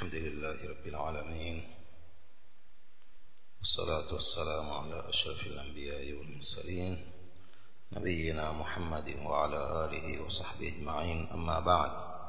الحمد لله رب العالمين والصلاة والسلام على أشرف الأنبياء والمرسلين نبينا محمد وعلى آله وصحبه أجمعين أما بعد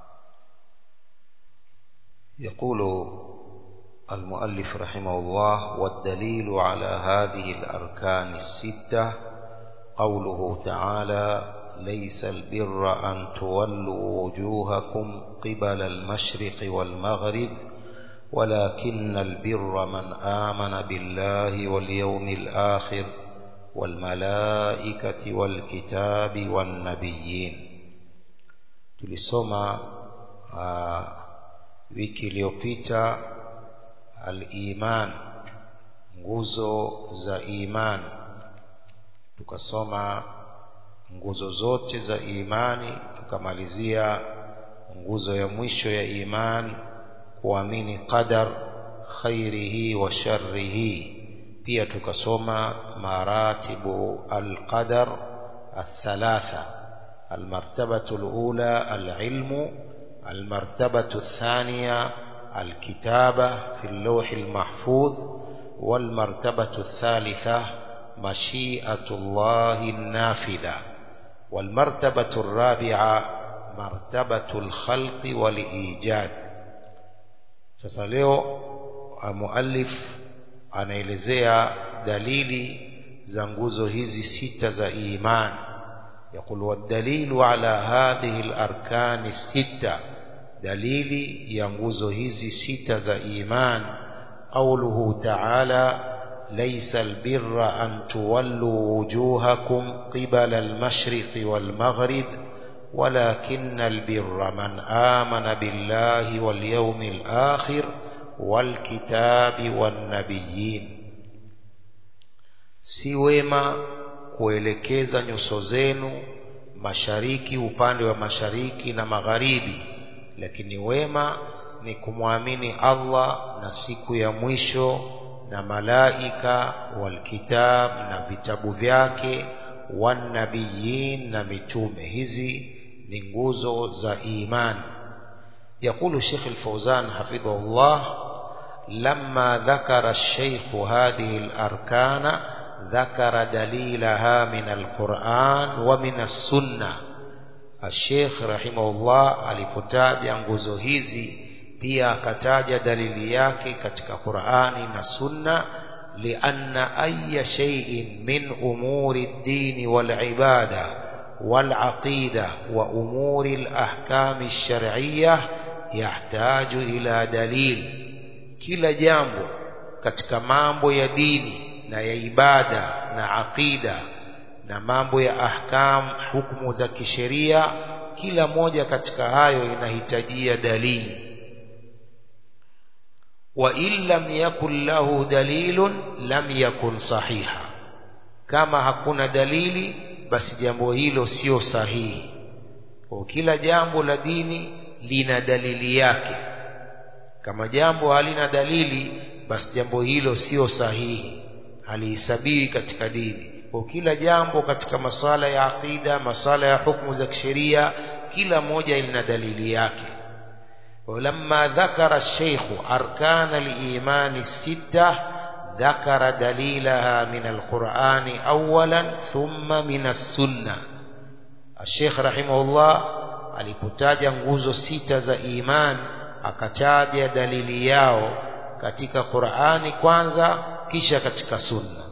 يقول المؤلف رحمه الله والدليل على هذه الأركان الستة قوله تعالى ليس البر أن تولوا وجوهكم قبل المشرق والمغرب ولكن البر من آمن بالله واليوم الآخر والملائكة والكتاب والنبيين tulisoma uh, wiki iliyopita al-iman nguzo za iman tukasoma nguzo zote za imani tukamalizia nguzo ya mwisho ya iman kuamini qadar khairihi wa sharrihi pia tukasoma maratibu alqadar الثلاثة المرتبة الأولى العلم المرتبة الثانية الكتابة في اللوح المحفوظ والمرتبة الثالثة مشيئة الله النافذة والمرتبة الرابعة مرتبة الخلق والإيجاد sasa leo muallif anaelezea dalili za nguzo hizi sita za iman يقول والدليل على هذه الأركان الستة دليل ينغز هذه ستة za iman قوله تعالى ليس البر أن تولوا وجوهكم قبل المشرق والمغرب ولكن البر من آمن بالله واليوم الآخر والكتاب والنبيين si wema kuelekeza nyuso zenu mashariki upande wa mashariki na magharibi lakini wema ni kumwamini Allah na siku ya mwisho na malaika walkitab na vitabu vyake wanabiyin na mitume hizi ni nguzo za iman يقول الشيخ الفوزان حفظه الله لما ذكر الشيخ هذه الأركان ذكر دليلها من القرآن ومن السنة الشيخ رحمه الله alipotaja nguzo hizi pia akataja dalili yake katika Qur'ani na Sunna lianna ayya shay'in min umuri ad-din wal ibada wal aqida wa umuri al-ahkam ash-shar'iyyah yahtaju ila dalil kila jambo katika mambo ya dini na ya ibada na aqida na mambo ya ahkam hukumu za kisheria kila moja katika hayo inahitajia dalili وإن لم يكن له دليل لم يكن صحيحا kama hakuna dalili basi jambo hilo sio sahihi kwa kila jambo la dini lina dalili yake kama jambo halina dalili basi jambo hilo sio sahihi halihesabiwi katika dini kwa kila jambo katika masala ya aqida masala ya hukumu za kisheria kila moja lina dalili yake ولما ذكر الشيخ أركان الإيمان الستة ذكر دليلها من القرآن أولا ثم من السنة الشيخ رحمه الله alipotaja nguzo sita za iman akataja dalili yao katika Qur'ani kwanza kisha katika sunna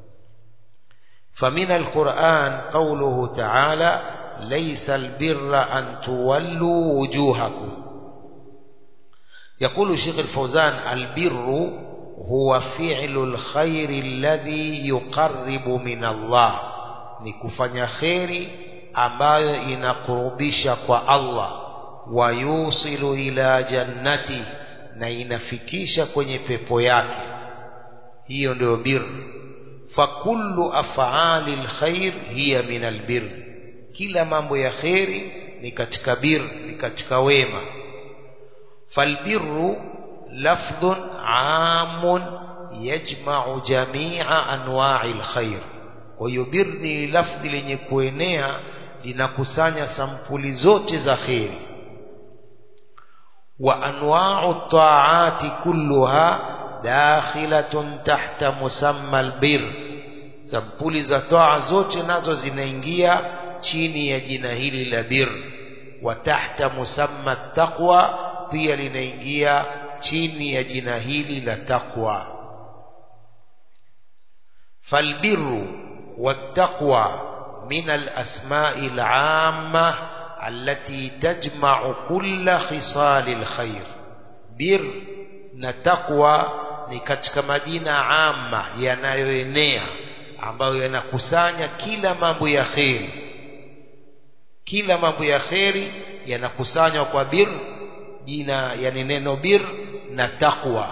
فمن القرآن قوله تعالى ليس البر أن تولوا وجوهكم يقول الشيخ الفوزان البر هو فعل الخير الذي يقرب من الله ni kufanya kheri ambayo inakurubisha kwa Allah wayusilu ila jannati na inafikisha kwenye pepo yake hiyo ndio bir fakullu af'ali alkhair hiya min albir kila mambo ya kheri ni katika bir ni katika wema فالبر لفظ عام يجمع جميع أنواع الخير ويبر ni lafdhi lenye kuenea linakusanya sampuli zote za kheri وأنواع الطاعات كلها داخلة تحت مسمى البر sampuli za toa zote nazo zinaingia chini ya jina hili la bir wa tahta musamma taqwa pia linaingia chini ya jina hili la taqwa falbirru wattaqwa min alasma'i al'amma التي تجمع كل خصال الخير bir na taqwa ni katika majina amma yanayoenea ambayo yanakusanya kila mambo ya kheri kila mambo ya kheri yanakusanywa kwa bir jina yani neno bir na taqwa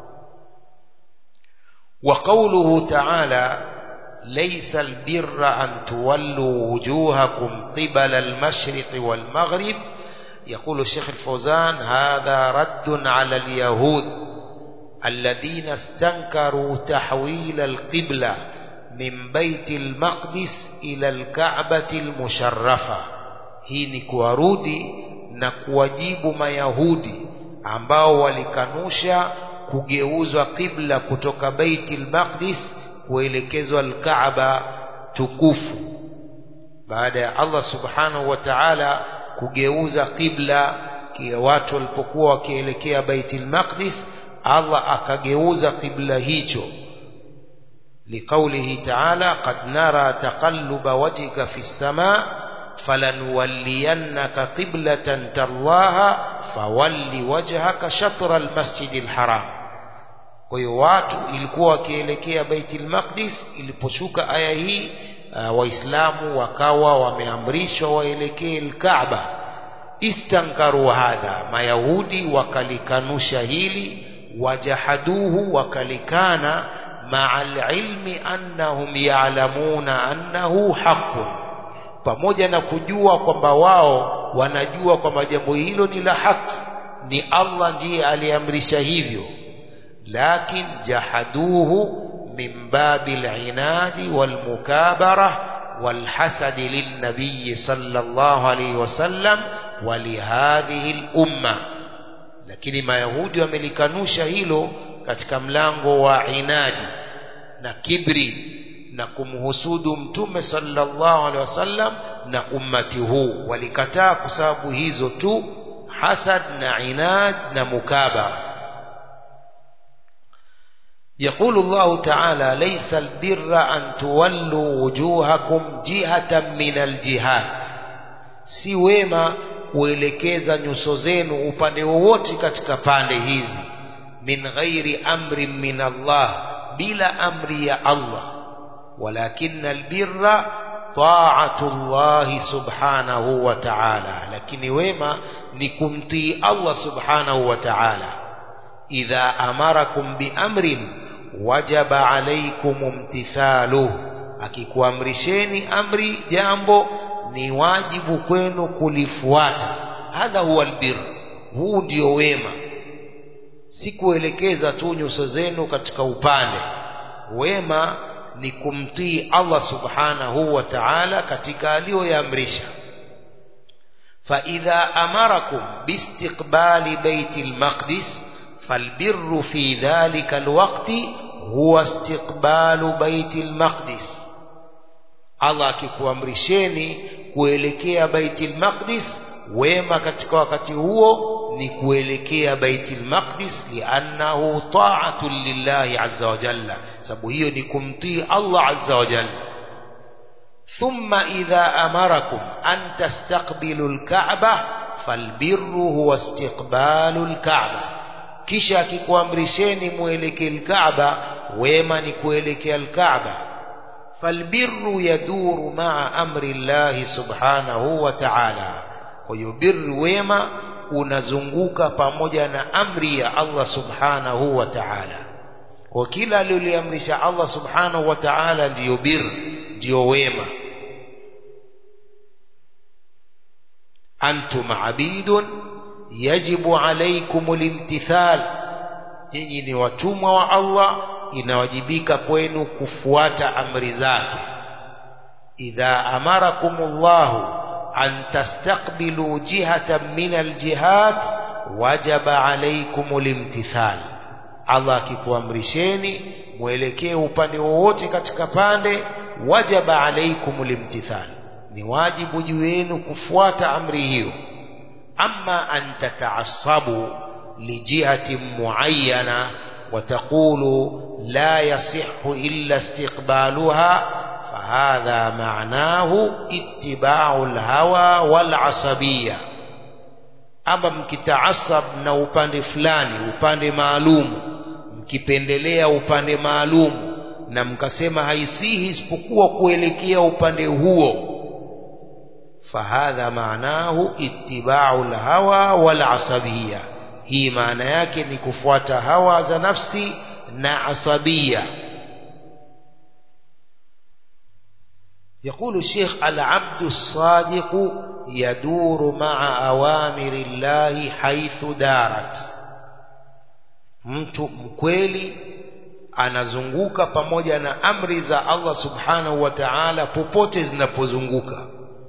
wa qawluhu ta'ala ليس البر أن تولوا وجوهكم قبل المشرق والمغرب يقول الشيخ الفوزان هذا رد على اليهود الذين استنكروا تحويل القبلة من بيت المقدس إلى الكعبة المشرفة hii ni kuwarudi na kuwajibu mayahudi ambao walikanusha kugeuzwa qibla kutoka Baitul Maqdis kuelekezwa al-Kaaba tukufu baada ya Allah subhanahu wa ta'ala kugeuza qibla kila watu walipokuwa wakielekea Baitul Maqdis Allah akageuza qibla hicho لقوله تعالى قد نرى تقلب وجهك في السماء فلنولينك قبلة ترضاها فول وجهك شطر المسجد الحرام kwa hiyo watu ilikuwa wakielekea Baitul Maqdis iliposhuka aya hii uh, waislamu wakawa wameamrishwa waelekee al-Kaaba istankaru hadha mayahudi wakalikanusha hili wajahaduhu wakalikana مع العلم أنهم يعلمون أنه حق pamoja na kujua kwamba wao wanajua kwamba jambo hilo ni la haki ni Allah ndiye aliamrisha hivyo lakin jahaduhu min babil inadi wal mukabara wal hasad lin nabiy sallallahu alayhi wasallam wa li hadhihi al umma lakini mayahudi wamelikanusha hilo katika mlango wa inadi na kibri na kumhusudu mtume sallallahu alaihi wasallam na ummati huu walikataa kwa sababu hizo tu hasad na inad na mukabara يقول الله تعالى ليس البر أن تولوا وجوهكم جهة من الجهات si wema kuelekeza nyuso zenu upande wowote katika pande hizi min ghairi amrin min Allah bila amri ya Allah walakin albirra ta'atu Allah subhanahu wa ta'ala lakini wema ni kumtii Allah subhanahu wa ta'ala idha amarakum bi amrin wajaba alaykum imtithaluhu akikuamrisheni amri jambo ni wajibu kwenu kulifuata hadha huwa albir huu ndio wema si kuelekeza tu nyuso zenu katika upande wema ni kumtii Allah subhanahu wa ta'ala katika aliyoyaamrisha فإذا أمركم باستقبال بيت المقدس فالبر في ذلك الوقت هو استقبال بيت المقدس Allah akikuamrisheni kuelekea Baitul Maqdis wema katika wakati huo ni kuelekea Baitul Maqdis liannahu ta'atun lillahi azza wa jalla sababu hiyo ni kumtii Allah azza wa jalla thumma idha amarakum an tastaqbilu al-Ka'ba falbirru huwa istiqbalu al-Ka'ba kisha akikuamrisheni muelekee al-Ka'ba wema ni kuelekea al-Ka'ba فالبر يدور مع أمر الله سبحانه وتعالى ويبر وما unazunguka pamoja na amri ya Allah subhanahu wa ta'ala kwa kila aliliamrisha Allah subhanahu wa ta'ala ndiyo bir ndiyo wema antum abidun yajibu alaykum limtithal nyinyi ni watumwa wa Allah inawajibika kwenu kufuata amri zake idha amarakumullahu an tastaqbilu jihatan min aljihat wajaba alaikum limtithal Allah akikuamrisheni mwelekee upande wowote katika pande wajaba alaikum limtithal ni wajibu juu yenu kufuata amri hiyo ama an tataasabu lijihatin muayyana وتقول لا يصح إلا استقبالها فهذا معناه اتباع الهوى والعصبية ama mkitaasab na upande fulani upande maalum mkipendelea upande maalum na mkasema haisihi isipokuwa kuelekea upande huo fahadha maanahu ittibau lhawa walasabia hii maana yake ni kufuata hawa za nafsi na asabia يقول الشيخ العبد الصادق يدور مع أوامر الله حيث دارت mtu mkweli anazunguka pamoja na amri za Allah subhanahu wa ta'ala popote zinapozunguka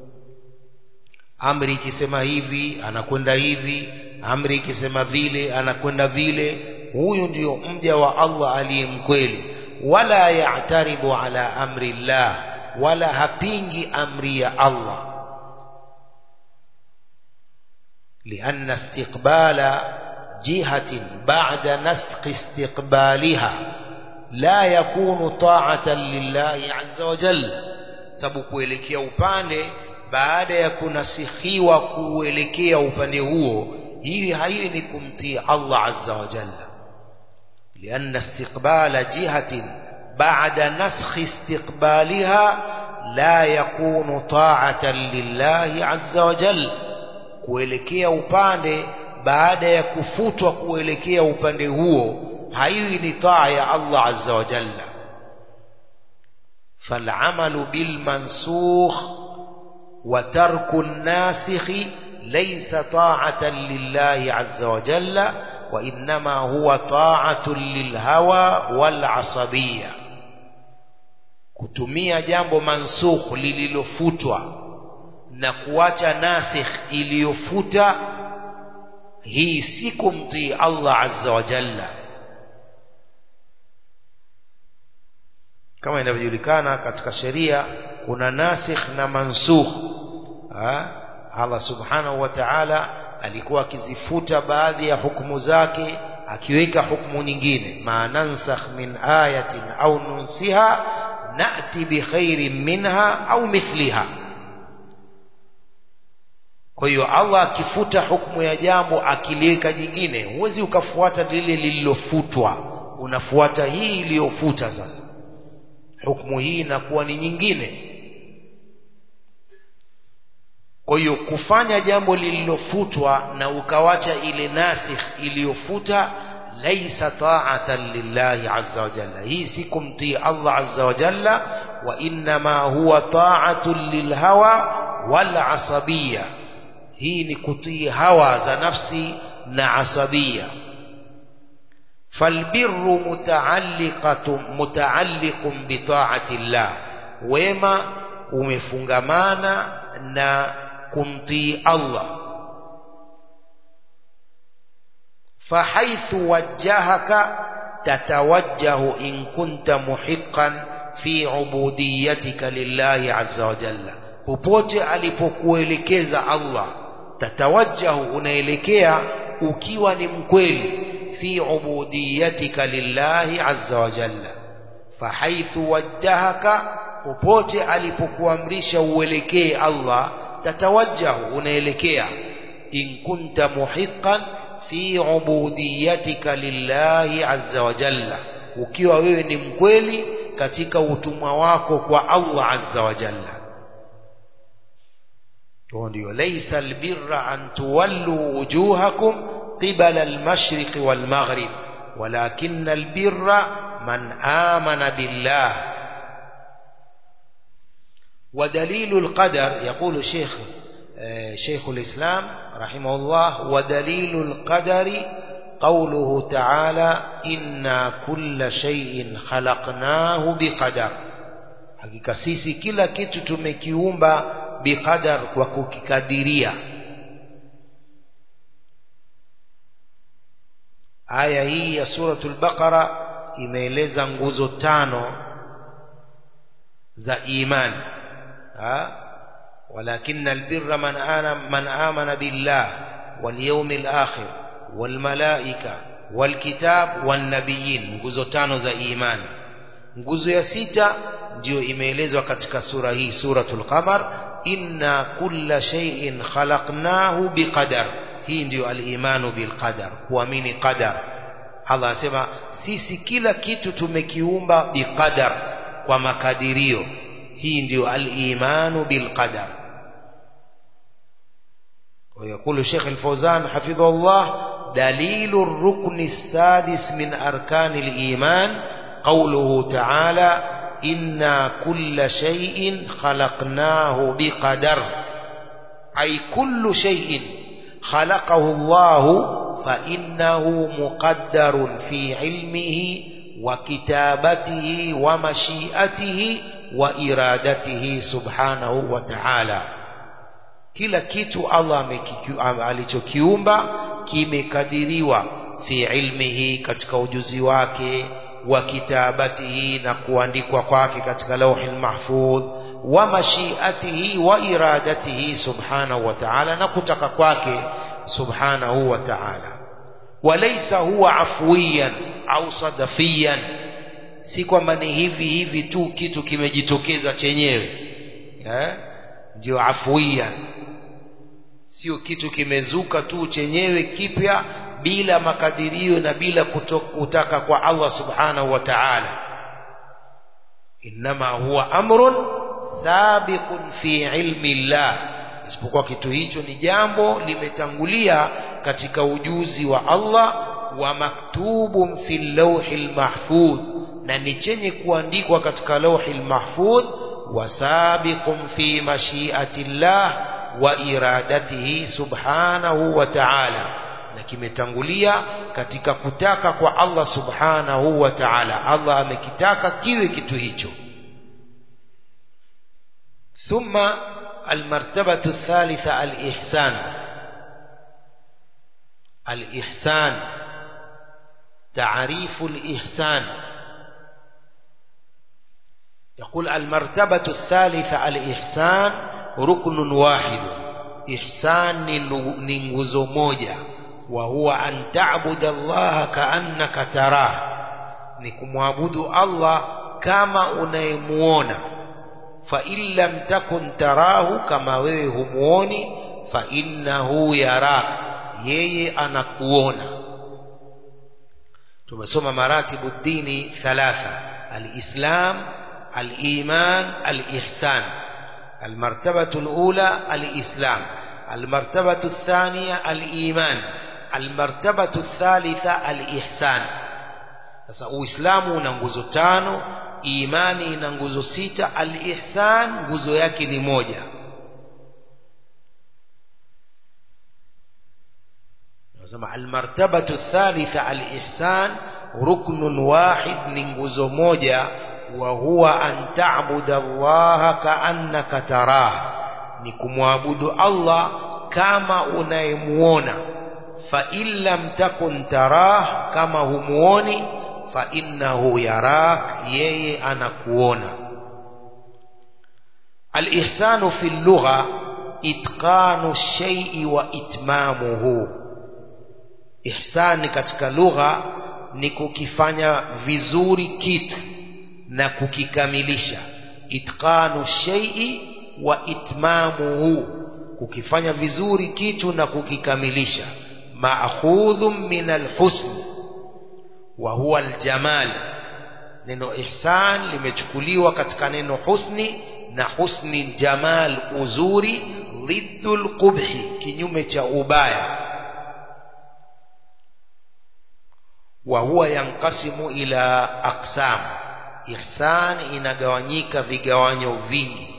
amri ikisema hivi anakwenda hivi amri ikisema vile anakwenda vile huyu ndio mja wa Allah aliye mkweli wala ya'taridhu ala amri Allah wala hapingi amri ya Allah لأن استقبال جهة بعد نسق استقبالها لا يكون طاعة لله عز وجل sababu kuelekea upande baada ya kunasikhiwa kuelekea upande huo hii haiwi ni kumtii Allah azza wa jalla لأن استقبال جهة بعد نسخ استقبالها لا يكون طاعة لله عز وجل kuelekea upande baada ya kufutwa kuelekea upande huo haiwi ni taa ya Allah azza wa jalla فالعمل بالمنسوخ وترك الناسخ ليس طاعة لله عز وجل وإنما هو طاعة للهوى والعصبية kutumia jambo mansukh lililofutwa na kuacha nasikh iliyofuta hii si kumtii Allah azza wa jalla kama inavyojulikana katika sheria kuna nasikh na mansukh ha? Allah subhanahu wa ta'ala alikuwa akizifuta baadhi ya hukumu zake akiweka hukumu nyingine ma nansakh min ayatin au nunsiha na'ti bi khairin minha au mithliha kwa hiyo Allah akifuta hukumu ya jambo akiliweka jingine huwezi ukafuata lile lililofutwa unafuata hii iliyofuta sasa hukumu hii inakuwa ni nyingine kwa hiyo kufanya jambo lililofutwa na ukawacha ile nasikh iliyofuta laisa ta'atan lillahi azza wa jalla hii si kumtii Allah azza wa jalla wa innama huwa ta'atun lilhawa wal asabiyya hii ni kutii hawa za nafsi na asabia falbirru mutaalliqatun mutaalliqun bitaati llah wema umefungamana na kumtii Allah fahaithu wajjahaka tatawajjahu in kunta muhiqqan fi ubudiyatika lillahi azza wa jalla popote alipokuelekeza Allah tatawajjahu unaelekea ukiwa ni mkweli fi ubudiyatika lillahi azza wa jalla fahaithu wajjahaka popote alipokuamrisha uelekee Allah tatawajjahu unaelekea in kunta muhiqqan fi ubudiyatika lillahi azza wa jalla ukiwa wewe ni mkweli katika utumwa wako kwa Allah azza wa jalla ndio laysa albirra an tuwallu wujuhakum qibala almashriq walmaghrib walakin albirra man amana billah ودليل القدر يقول الشيخ شيخ الإسلام رحمه الله ودليل القدر قوله تعالى إنا كل شيء خلقناه بقدر hakika sisi kila kitu tumekiumba biqadar kwa kukikadiria aya hii ya suratul baqara imeeleza nguzo tano za imani ha ولكن البر من آمن, من آمن بالله واليوم الآخر والملائكة والكتاب والنبيين nguzo tano za imani nguzo ya sita ndio imeelezwa katika sura hii suratul qamar inna kulla shay'in khalaqnahu biqadar hii ndio al-imanu bilqadar kuamini qadar Allah asema sisi kila kitu tumekiumba biqadar kwa makadirio hii ndio al-imanu bilqadar ويقول شيخ الفوزان حفظه الله دليل الركن السادس من أركان الإيمان قوله تعالى إنا كل شيء خلقناه بقدر أي كل شيء خلقه الله فإنه مقدر في علمه وكتابته ومشيئته وإرادته سبحانه وتعالى kila kitu Allah alichokiumba kimekadiriwa fi ilmihi katika ujuzi wake wa kitabatihi na kuandikwa kwake katika lauhi mahfudh wa mashiatihi wa iradatihi subhanahu wa ta'ala na kutaka kwake subhanahu wa ta'ala walaysa huwa afwiyan au sadafiyan si kwamba ni hivi hivi tu kitu kimejitokeza chenyewe eh ndio afwiyan sio kitu kimezuka tu chenyewe kipya bila makadirio na bila kutaka kwa Allah subhanahu wa ta'ala inma huwa amrun sabiqun fi ilmi Allah isipokuwa kitu hicho ni jambo limetangulia katika ujuzi wa Allah wa maktubun fi lawhil mahfudh na ni chenye kuandikwa katika lawhil mahfudh wa sabiqun fi mashiati Allah wa iradatihi subhanahu wa ta'ala na kimetangulia katika kutaka kwa Allah subhanahu wa ta'ala Allah amekitaka kiwe kitu hicho ثم المرتبة الثالثة الإحسان الإحسان تعريف الإحسان يقول المرتبة الثالثة الإحسان ركن واحد إحسان ننغزو موجة وهو أن تعبد الله كأنك تراه نكمعبد الله كما أنيمونا فإن لم تكن تراه كما ويهموني فإنه يراك yeye anakuona tumesoma maratibu dini thalatha alislam aliman alihsan المرتبة الأولى الإسلام المرتبة الثانية الإيمان المرتبة الثالثة الإحسان sasa uislamu una nguzo tano imani ina nguzo sita al-ihsan nguzo yake ni moja nasema al-martabatu thalitha al-ihsan ruknun wahid ni nguzo moja wa huwa an ta'budu Allah ka'annaka tarah ni kumwabudu Allah kama unayemuona fa in lam takun tarah kama humuoni fa innahu yarak yeye anakuona al-ihsanu fi lugha itqanu shay'i wa itmamuhu ihsani katika lugha ni kukifanya vizuri kitu na kukikamilisha itqanu shay'i wa itmamuhu kukifanya vizuri kitu na kukikamilisha ma'khudhun min al-husn wa huwa al-jamal neno ihsan limechukuliwa katika neno husni na husni jamal uzuri dhiddul qubhi kinyume cha ubaya wa huwa yankasimu ila aqsam ihsan inagawanyika vigawanyo vingi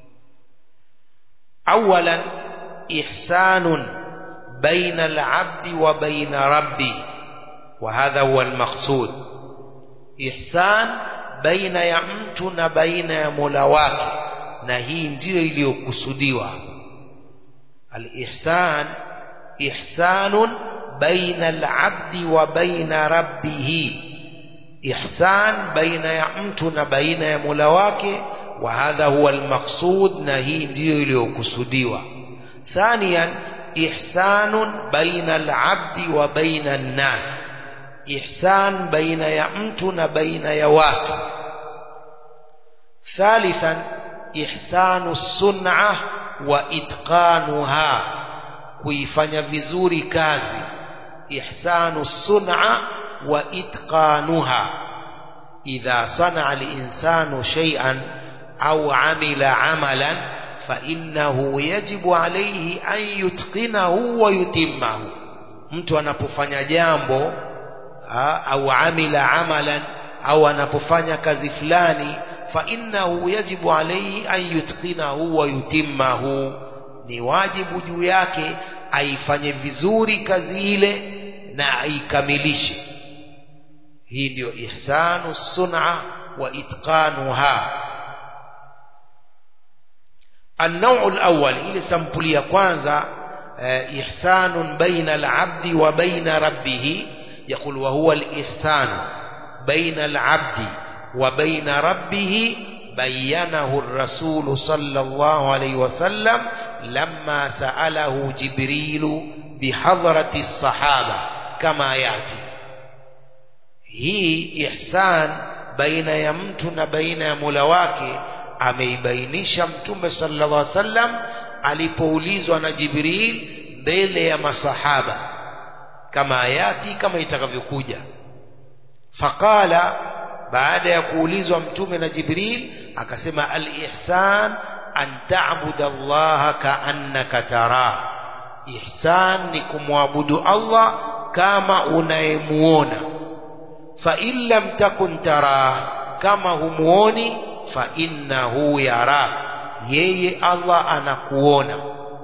awalan ihsanun baina al-abdi wa baina rabbi wa hadha huwa al-maqsud ihsan baina ya mtu na baina ya Mola wake na hii ndiyo iliyokusudiwa al-ihsan ihsanun baina al-abdi wa baina rabbih ihsan baina ya mtu na baina ya Mola wake wa hadha huwa al-maqsud na hii ndiyo iliyokusudiwa thaniyan ihsanun baina al-abdi wa baina an-nas ihsan baina ya mtu na baina ya watu thalithan ihsanu sun'ah wa itqanuha kuifanya vizuri kazi ihsanu sun'a wa itqanuha idha sana'a al-insanu shay'an aw 'amila 'amalan fa innahu yajibu alayhi an yutqinahu wa yutimmahu mtu anapofanya jambo au amila amalan au anapofanya kazi fulani fa innahu yajibu alayhi an yutqinahu wa yutimmahu ni wajibu juu yake aifanye vizuri kazi ile na aikamilishe hii ndio ihsanu sun'a wa itqanuha النوع الأول إلى سمبلية كwanza إحسان بين العبد وبين ربه يقول وهو الإحسان بين العبد وبين ربه بينه الرسول صلى الله عليه وسلم لما سأله جبريل بحضرة الصحابة كما يأتي هي إحسان بين يمتن بين ملواك ameibainisha mtume sallallahu alaihi wasallam alipoulizwa na Jibril mbele ya masahaba kama ayati kama itakavyokuja faqala baada ya kuulizwa mtume na Jibril akasema al-ihsan an ta'budu Allah ka'annaka tara ihsan ni kumwabudu Allah kama unayemuona fa in lam takun tara kama humuoni fa innahu yara yeye Allah anakuona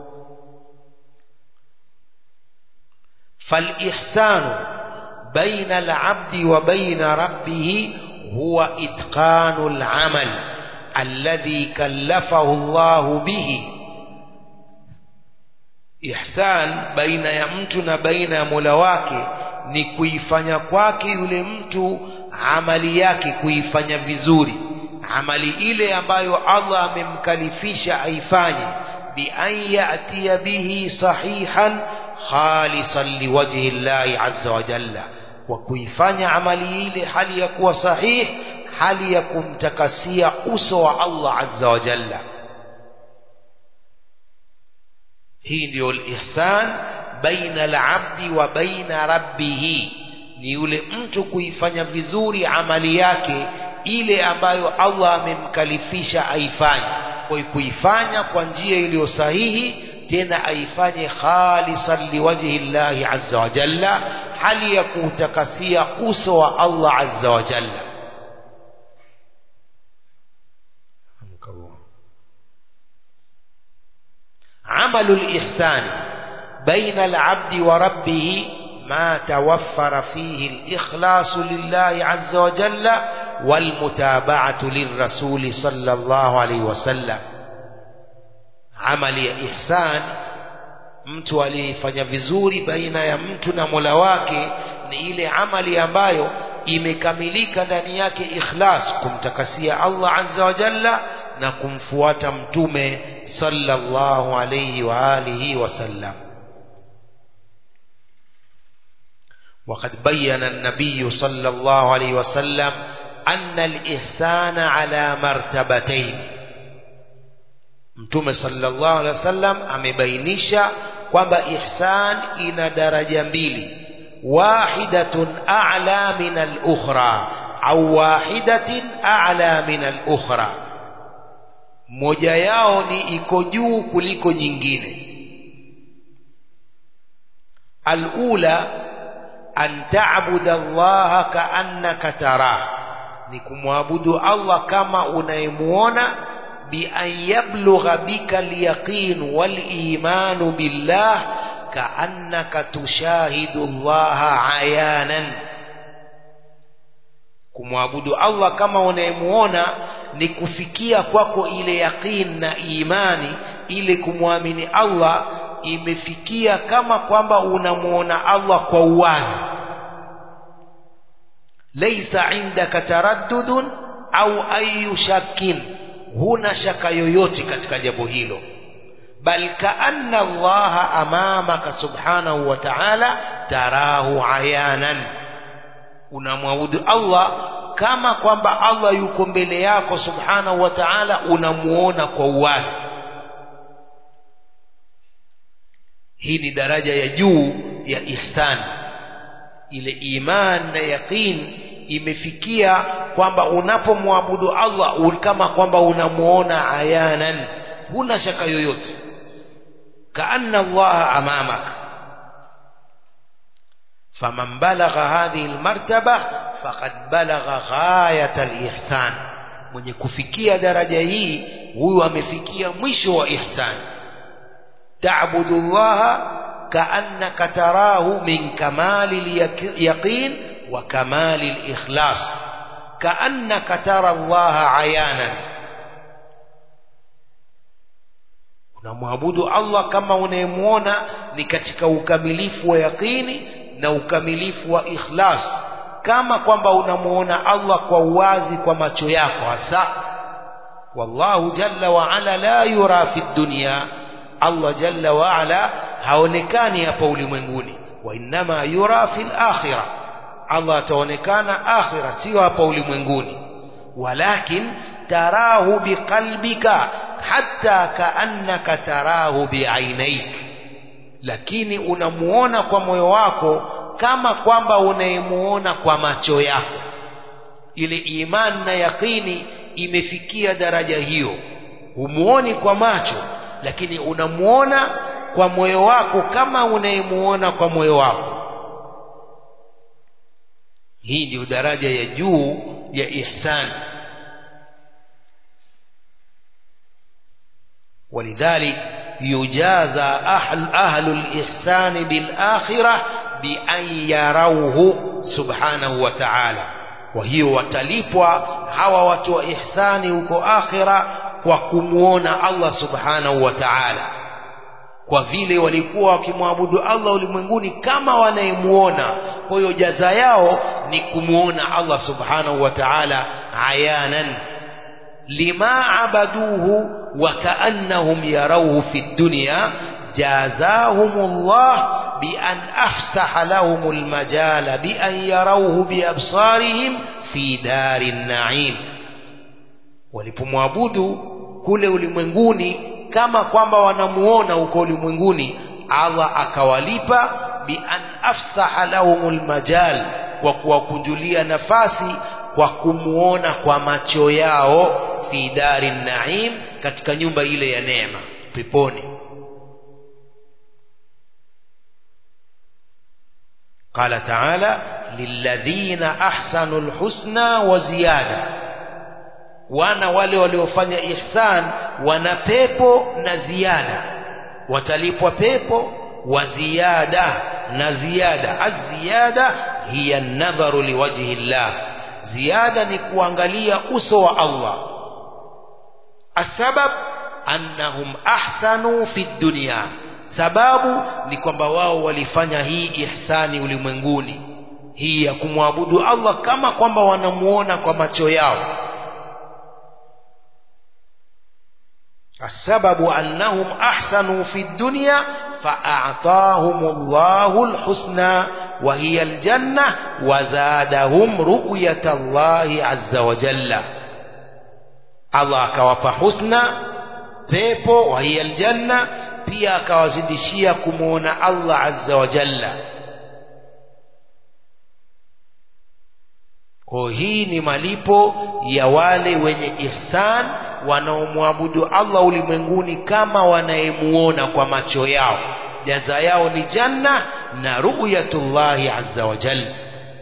فالإحسان بين العبد وبين ربه هو إتقان العمل الذي كلفه الله به إحسان بين يمتنا بين ملواك ni kuifanya kwake yule mtu amali yake kuifanya vizuri amali ile ambayo Allah amemkalifisha aifanye bi an ya'tiya bihi sahihan khalisan liwajhi llahi azza wa jalla wa kuifanya amali ile hali ya kuwa sahih hali ya kumtakasia uso wa Allah azza wa jalla hii ndio ihsan baina al-abdi wa baina rabbih ni yule mtu kuifanya vizuri amali yake ile ambayo Allah amemkalifisha aifanye kwa kuifanya kwa njia iliyo sahihi tena aifanye khalisan liwajhi llahi azza wa jalla hali ya kutakasia uso wa Allah azza wa jalla عمل الإحسان بين العبد وربه ما توفر فيه الإخلاص لله عز وجل والمتابعة للرسول صلى الله عليه وسلم amali ya ihsan mtu aliyefanya vizuri baina ya mtu na Mola wake ni ile amali ambayo imekamilika ndani yake ikhlas kumtakasia Allah azza wa jalla na kumfuata mtume sallallahu alayhi wa alihi wasallam وقد بين النبي صلى الله عليه وسلم أن الإحسان على مرتبتين Mtume sallallahu alaihi wasallam amebainisha kwamba ihsan ina daraja mbili wahidatun a'la min al-ukhra au wahidatin a'la min al-ukhra moja yao ni iko juu kuliko nyingine al-ula an ta'budu Allah ka'annaka tarah ni kumwabudu Allah kama unayemuona بأن يبلغ بك اليقين والإيمان بالله كأنك تشاهد الله عيانا kumwabudu Allah kama unayemuona ni kufikia kwako ile yaqin na imani ile kumwamini Allah imefikia kama kwamba unamuona Allah kwa uwazi laysa indaka taraddudun au ayu shakkin huna shaka yoyote katika jambo hilo bal kaanna Allah amamaka subhanahu wa ta'ala tarahu ayanan unamwabudu Allah kama kwamba Allah yuko mbele yako subhanahu wa ta'ala unamuona kwa uwazi hii ni daraja ya juu ya ihsan ile iman na yaqin imefikia kwamba unapomwabudu Allah kama kwamba unamuona ayanan huna shaka yoyote kaanna Allah amamak faman balagha hadhihi almartaba faqad balagha ghayat alihsan mwenye kufikia daraja hii huyu amefikia mwisho wa ihsan تعبد الله كأنك تراه من كمال اليقين وكمال الإخلاص كأنك ترى الله عيانا unamwabudu Allah kama unayemuona ni katika ukamilifu wa yaqini na ukamilifu wa ikhlas kama kwamba unamuona Allah kwa uwazi kwa macho yako hasa wallahu jalla wa ala la yura fi dunya Allah jalla wa ala haonekani hapa ulimwenguni wa innama yura fil akhirah Allah ataonekana akhira sio hapa ulimwenguni walakin tarahu biqalbika hatta kaannaka tarahu biainaik lakini unamuona kwa moyo wako kama kwamba unayemuona kwa macho yako ile imani na yaqini imefikia daraja hiyo humuoni kwa macho lakini unamuona kwa moyo wako kama unayemuona kwa moyo wako hii ndio daraja ya juu ya ihsan ولذلك يجازى أهل, أهل الإحسان بالآخرة بأن يروه سبحانه وتعالى وهي وتلipwa hawa watu wa ihsani huko akhira kwa kumuona Allah subhanahu wa ta'ala kwa vile walikuwa wakimwabudu Allah ulimwenguni kama wanayemuona kwa hiyo jaza yao ni kumuona Allah subhanahu wa ta'ala ayanan lima abaduhu wa kaannahum yarawhu fi dunya jazahumullah بأن أفسح لهم المجال بأن يروه بأبصارهم في دار النعيم walipomwabudu kule ulimwenguni kama kwamba wanamuona huko ulimwenguni Allah akawalipa bi an afsaha lahumul majal kwa kuwakunjulia nafasi kwa kumuona kwa macho yao fi dari naim katika nyumba ile ya neema peponi قال تعالى للذين أحسنوا الحسنى وزيادة wana wale waliofanya ihsan wana pepo na ziada watalipwa pepo wa ziada na ziada aziyada hiya nadharu liwajhi llah ziada ni kuangalia uso wa Allah asbab annahum ahsanu fi dunya sababu ni kwamba wao walifanya hii ihsani ulimwenguni hii ya kumwabudu Allah kama kwamba wanamuona kwa macho yao السبب أنهم أحسنوا في الدنيا فأعطاهم الله الحسنى وهي الجنة وزادهم رؤية الله عز وجل الله كوapa حسنى pepo وهي الجنة pia akawazidishia kumuona Allah azza wa jalla kwa hii ni malipo ya wale wenye ihsan wanaomwabudu Allah ulimwenguni kama wanayemuona kwa macho yao jaza yao ni janna na ru'yatullahi azza wa jalla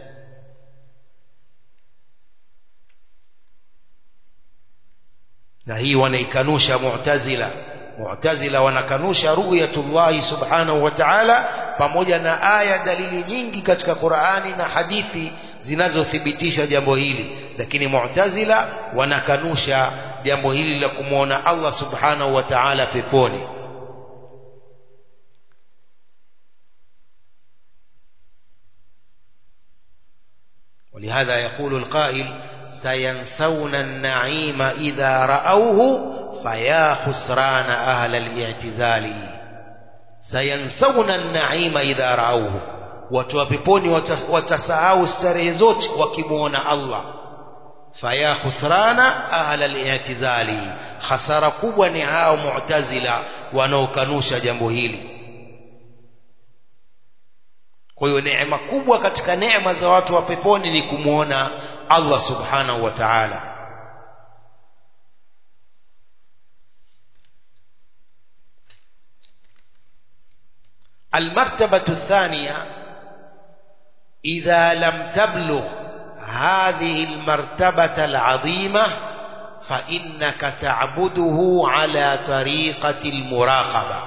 na hii wanaikanusha mu'tazila mu'tazila wanakanusha ru'yatullahi subhanahu wa ta'ala pamoja na aya dalili nyingi katika Qur'ani na hadithi zinazothibitisha jambo hili lakini mu'tazila wanakanusha jambo hili la kumwona Allah subhanahu wa ta'ala peponi ولهذا يقول القائل سينسون النعيم إذا رأوه فيا خسران أهل الاعتزال سينسون النعيم إذا رأوه watu wa peponi watasahau starehe zote wakimwona Allah faya khusrana ahla al-i'tizali hasara kubwa ni hao mu'tazila wanaokanusha jambo hili kwa hiyo neema kubwa katika neema za watu wa peponi ni kumwona Allah subhanahu wa ta'ala المرتبة الثانية إذا لم تبلغ هذه المرتبة العظيمة فإنك تعبده على طريقة المراقبة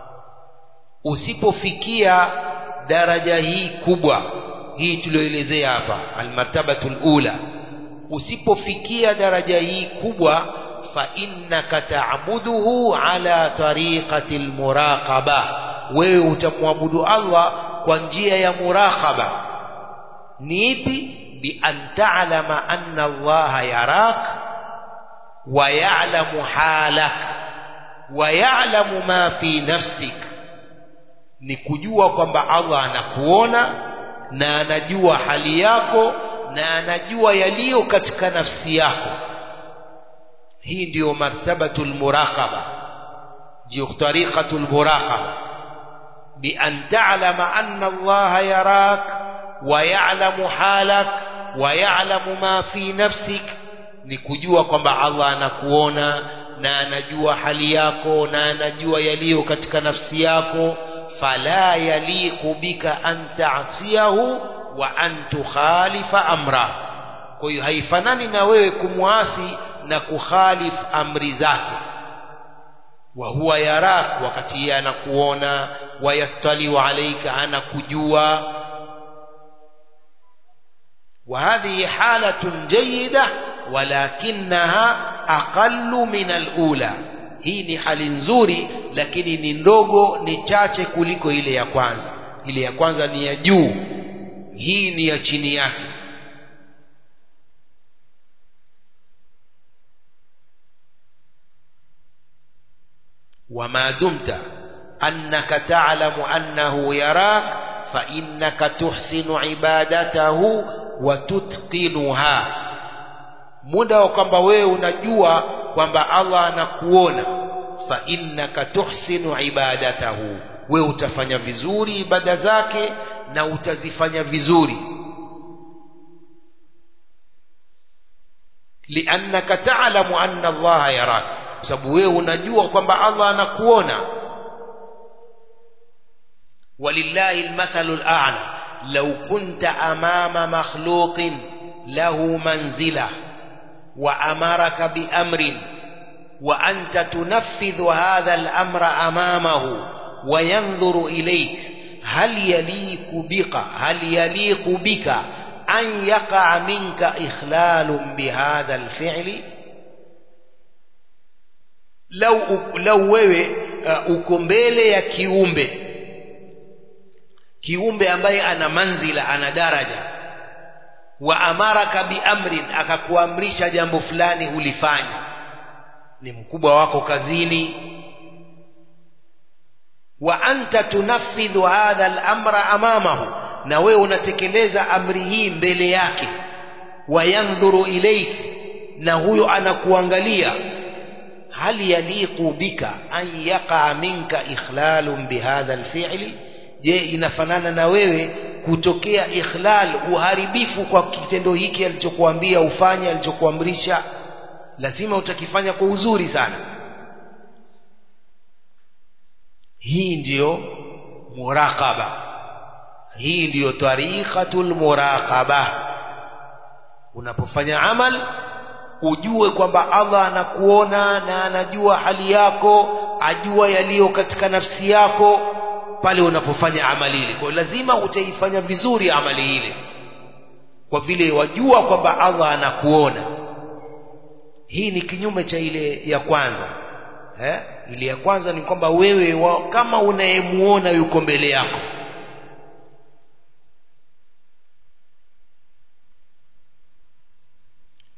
usipofikia daraja hii kubwa hii tulioelezea hapa almartabatu lula usipofikia daraja hii kubwa fa innaka taabuduhu ala tariqati lmuraqaba wewe utamwabudu allah kwa njia ya muraqaba ni ipi bi an ta'lama anna allaha yarak wa ya'lamu halak wa ya'lamu ma fi nafsik ni kujua kwamba Allah anakuona na anajua hali yako na anajua yaliyo katika nafsi yako hii ndiyo martabatul muraqaba ndiyo tariqatul muraqaba bi an ta'lama anna Allah yarak wa ya'lamu halak wa ya'lamu ma fi nafsik ni kujua kwamba Allah anakuona na anajua hali yako na anajua yaliyo katika nafsi yako fala yaliqu bika an ta'siyahu wa an tukhalifa amra kwa hiyo haifanani na wewe kumwasi na kukhalif amri zake wa huwa yarak wakati yeye anakuona wayattaliu alaika anakujua وهذه حالة جيدة ولكنها أقل من الأولى hii ni hali nzuri lakini ni ndogo ni chache kuliko ile ya kwanza ile ya kwanza ni ya juu hii ni ya chini yake وما دمت أنك تعلم أنه يراك فإنك تحسن عبادته وتتقنها muda wa kwamba wewe unajua kwamba Allah anakuona fa innaka tuhsinu ibadatahu wewe utafanya vizuri ibada zake na utazifanya vizuri liannaka ta'lamu anna Allah yarak kwa sababu wewe unajua kwamba Allah anakuona walillahi almathalu al'ala law kunta amama makhluqin lahu manzilah وأمرك بأمر وأنت تنفذ هذا الأمر أمامه وينظر إليك هل يليق بك هل يليق بك أن يقع منك إخلال بهذا الفعل لو لو wewe uko mbele ya kiumbe kiumbe ambaye ana manzila ana daraja wa amaraka biamrin akakuamrisha jambo fulani ulifanya ni mkubwa wako kazini wa anta tunafidhu hadha al-amra amamahu na wewe unatekeleza amri hii mbele yake wayandhuru ilaik na huyo anakuangalia hal yaliqu bika an yaqa minka ikhlalun bihadha alfi'li je inafanana na wewe kutokea ikhlal uharibifu kwa kitendo hiki alichokuambia ufanye alichokuamrisha lazima utakifanya kwa uzuri sana hii ndiyo muraqaba hii ndiyo tariqatul muraqaba unapofanya amal ujue kwamba Allah anakuona na anajua hali yako ajua yaliyo katika nafsi yako pale unapofanya amali ile kwa lazima utaifanya vizuri amali ile kwa vile wajua kwamba Allah anakuona hii ni kinyume cha ile ya kwanza eh? ile ya kwanza ni kwamba wewe wa, kama unayemuona yuko mbele yako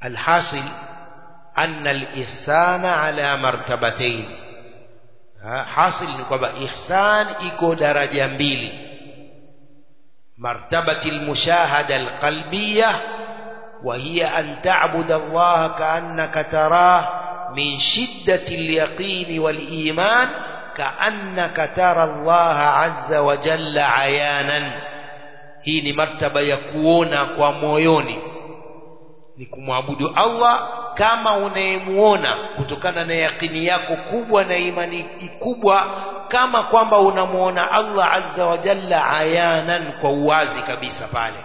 alhasil anna alihsana ala martabatayn hasil ni kwamba ihsan iko daraja mbili martabati almushahada alqalbiyah وهي أن تعبد الله كأنك تراه من شدة اليقين والإيمان كأنك ترى الله عز وجل عيانا hii ni martaba ya kuona kwa moyoni ni kumwabudu Allah kama unayemuona kutokana na yakini yako kubwa na imani kubwa kama kwamba unamuona Allah azza wa jalla ayanan kwa uwazi kabisa pale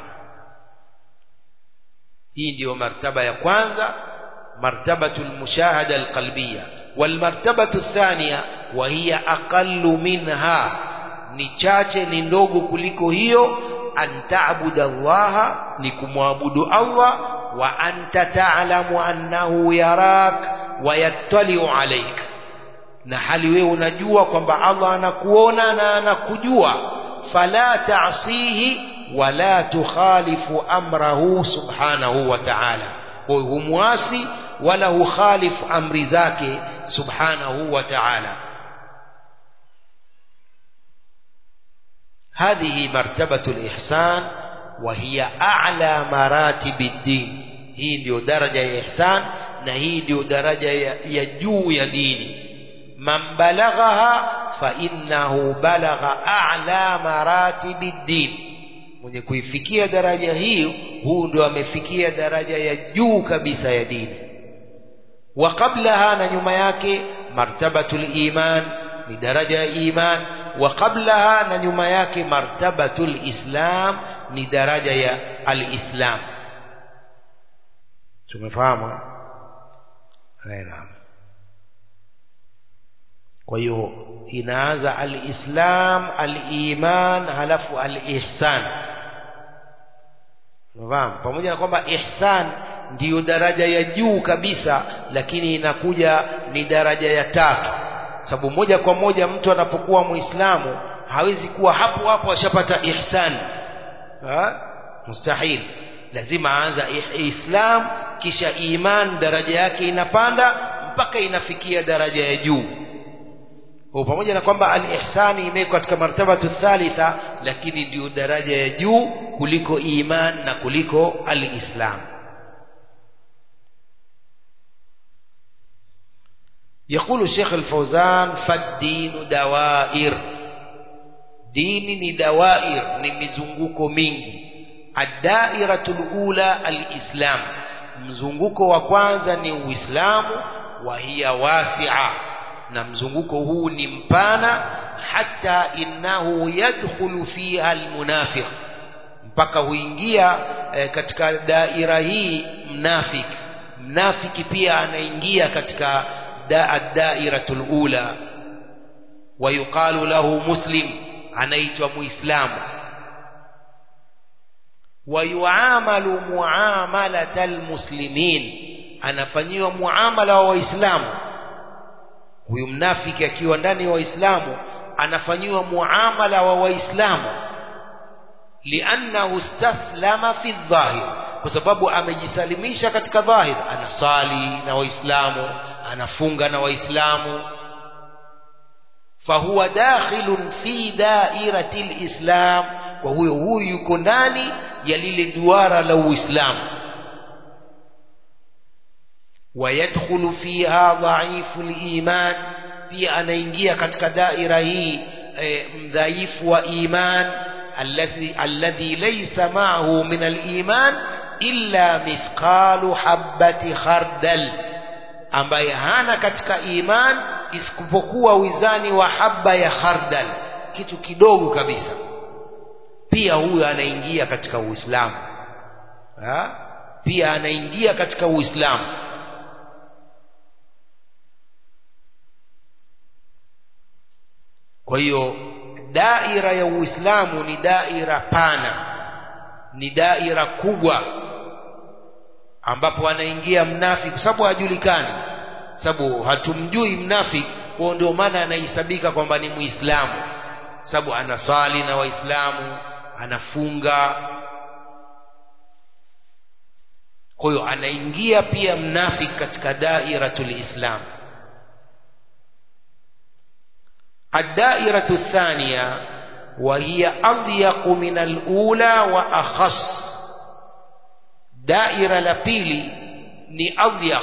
hii ndiyo martaba ya kwanza martabatu almushahada alqalbiyya walmartabatu athaniya wa hiya aqallu minha ni chache ni ndogo kuliko hiyo an ta'budu Allah ni kumwabudu Allah wa anta ta'lamu annahu yarak wa yattali'u alayk na hali wewe unajua kwamba Allah anakuona na anakujua fala ta'sihi wala tukhalifu amrahu subhanahu wa ta'ala kwa humwasi wala hukhalifu amri zake subhanahu wa ta'ala هذه مرتبة الإحسان وهي أعلى مراتب الدين هي ndio daraja ya ihsan na hii ndio daraja ya juu ya dini man balaghaha fa innahu balagha a'la maratibi din mwenye kuifikia daraja hii huu ndio amefikia daraja ya juu kabisa ya dini wa qablaha na nyuma yake martabatul iman ni daraja ya iman wa qablaha na nyuma yake martabatul islam ni daraja ya alislam tumefahamu naam kwa hiyo inaanza alislam aliman halafu alihsan unafahamu pamoja na kwamba ihsan ndiyo daraja ya juu kabisa lakini inakuja ni daraja ya tatu sababu moja kwa moja mtu anapokuwa muislamu hawezi kuwa hapo hapo ashapata ihsan ha? mustahil lazima aanza islam kisha iman daraja yake inapanda mpaka inafikia daraja ya juu kwa pamoja na kwamba al-ihsani imewekwa katika martabatu thalitha lakini ndio daraja ya juu kuliko iman na kuliko al-islam يقول الشيخ الفوزان فالدين دوائر دين دوائر نمزنغوكو mingi الدائرة الأولى الإسلام mzunguko wa kwanza ni uislamu wa hiya wasi'a na mzunguko huu ni mpana hata innahu yadkhulu fiha almunafiq mpaka huingia e, katika daira hii mnafik mnafiki pia anaingia katika dairatul ula ويقال له مسلم anaitwa muislamu ويعامل معاملة المسلمين anafanyiwa muamala wa waislamu huyu mnafiki akiwa ndani ya waislamu anafanyiwa muamala wa waislamu liannahu istaslama fi dhahir kwa sababu amejisalimisha katika dhahir anasali na waislamu anafunga na waislamu fahuwa dakhilun fi dairati lislam kwa huyo huyu yuko ndani ya lile duara la uislamu ويدخل فيها ضعيف الإيمان pia anaingia katika daira hii e, mdhaifu wa iman alladhi alladhi laysa ma'ahu min al-iman illa mithqalu habati khardal ambaye hana katika iman isipokuwa wizani wa habba ya khardal kitu kidogo kabisa pia huyo anaingia katika uislamu pia anaingia katika uislamu kwa hiyo daira ya uislamu ni daira pana ni daira kubwa ambapo anaingia mnafiki kwa sababu hajulikani sababu hatumjui mnafiki kwa ndio maana anahesabika kwamba ni muislamu sababu anasali na waislamu anafunga kwa hiyo anaingia pia mnafiki katika dairatul islam الدائرة الثانية وهي أضيق من الأولى وأخص دائرة لبيلي ni adhyaq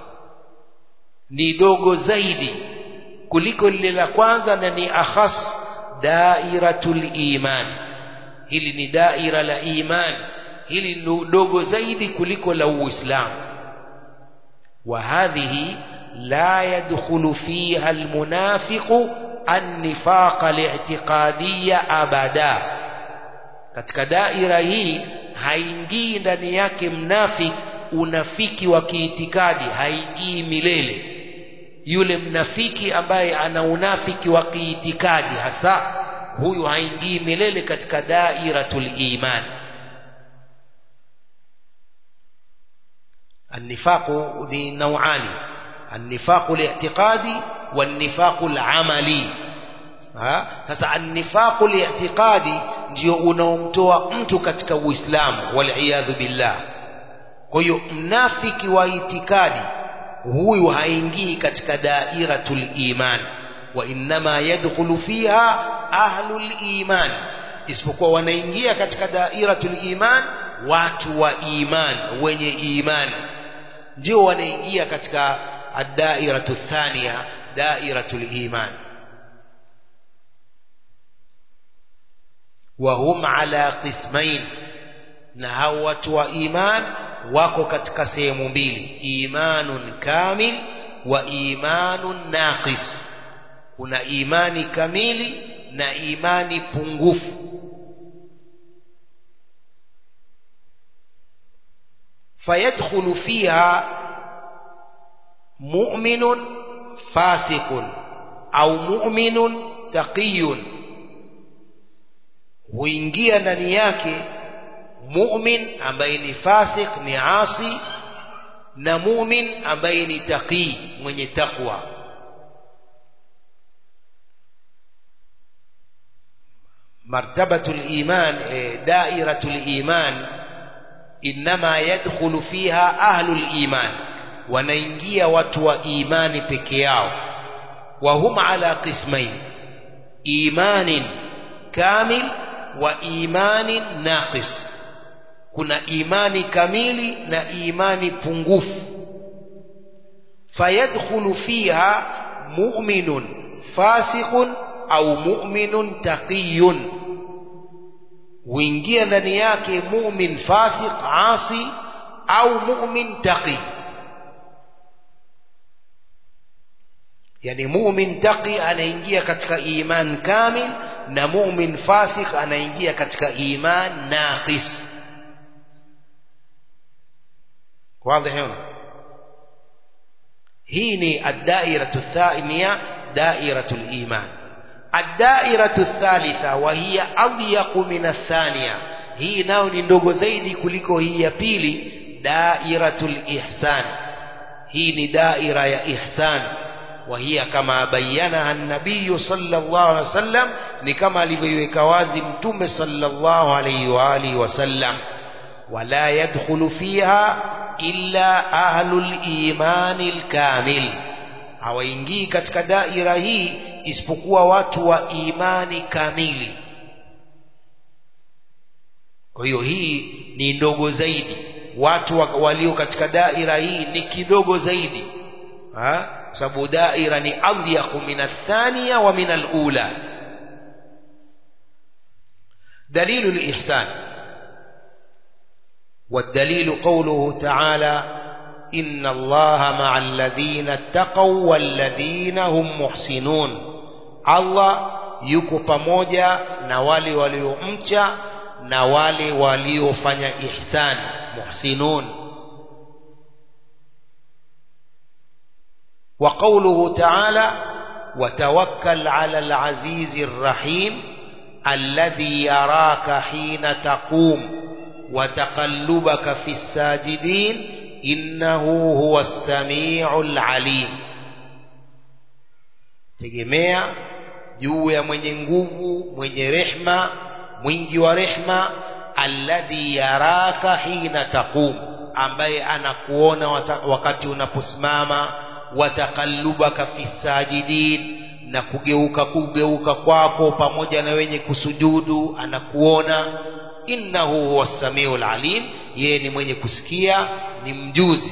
ni dogo zaidi kuliko lile la kwanza na ni akhas dairatul iman hili ni daira la iman hili ni dogo zaidi kuliko la uislamu wa hadhihi la yadkhulu fiha almunafiqu النفاق الاعتقادية أبدا katika daira hii haingii ndani yake mnafiki unafiki wa kiitikadi haingii milele yule mnafiki ambaye ana unafiki wa kiitikadi hasa huyu haingii milele katika dairatul iman النفاق ni nauani النفاق الاعتقادي والنفاق العملي sasa النفاق الاعتقادي ndio unaomtoa mtu katika uislamu waliyadhu billah kwa hiyo mnafiki wa itikadi huyu haingii katika dairatul iman wa innama yadkhulu fiha ahlul iman isipokuwa wanaingia katika dairatul iman watu wa iman wenye imani ndio wanaingia katika الدائرة الثانية دائرة الإيمان وهم على قسمين نهوة وإيمان wako katika sehemu mbili imanun kamil wa imanun naqis kuna imani kamili na imani pungufu fayadkhulu fiha مؤمن فاسق au mu'minun taqiyun huingia ndani yake mu'min ambaye ni fasik ni asi na mu'min ambaye ni taqi mwenye takwa martabatul iman dairatul iman inma yadkhulu fiha ahlul iman wanaingia watu wa imani peke yao wa hum ala qismain imanin kamil wa imanin naqis kuna imani kamili na imani pungufu fayadkhulu fiha mu'minun fasiqun au mu'minun taqiyun huingia ndani yake mu'min fasiq asi au mu'min taqi yani mu'min taqi anaingia katika iman kamil na mu'min fasik anaingia katika iman naqis واضح هنا هي الدائرة الثانية دائرة الإيمان الدائرة الثالثة وهي أضيق من الثانية هي ناو ndogo zaidi kuliko hii ya pili dairatul ihsan hii ni daira ya ihsan وهي كما بينها النبي صلى الله عليه وسلم ni kama alivyoiweka wazi mtume sallallahu alayhi wa alihi wasallam wala yadkhulu fiha illa ahlul imani alkamil hawaingii katika daira hii isipokuwa watu wa imani kamili kwa hiyo hii ni ndogo zaidi watu walio katika daira hii ni kidogo zaidi ha? sababu daira ni adhyaqu min athaniya wa min alula دليل الإحسان والدليل قوله تعالى إن الله مع الذين اتقوا والذين هم محسنون الله yuko pamoja na wale waliomcha na wale waliofanya ihsan muhsinun وقوله تعالى وتوكل على العزيز الرحيم الذي يراك حين تقوم وتقلبك في الساجدين إنه هو السميع العليم tegemea juu ya mwenye nguvu mwenye rehma mwingi wa rehma alladhi yaraka hina taqum ambaye anakuona wakati unaposimama watakallubaka fi sajidin na kugeuka kugeuka kwako pamoja na wenye kusujudu anakuona innahu huwa samiul alim yeye ni mwenye kusikia ni mjuzi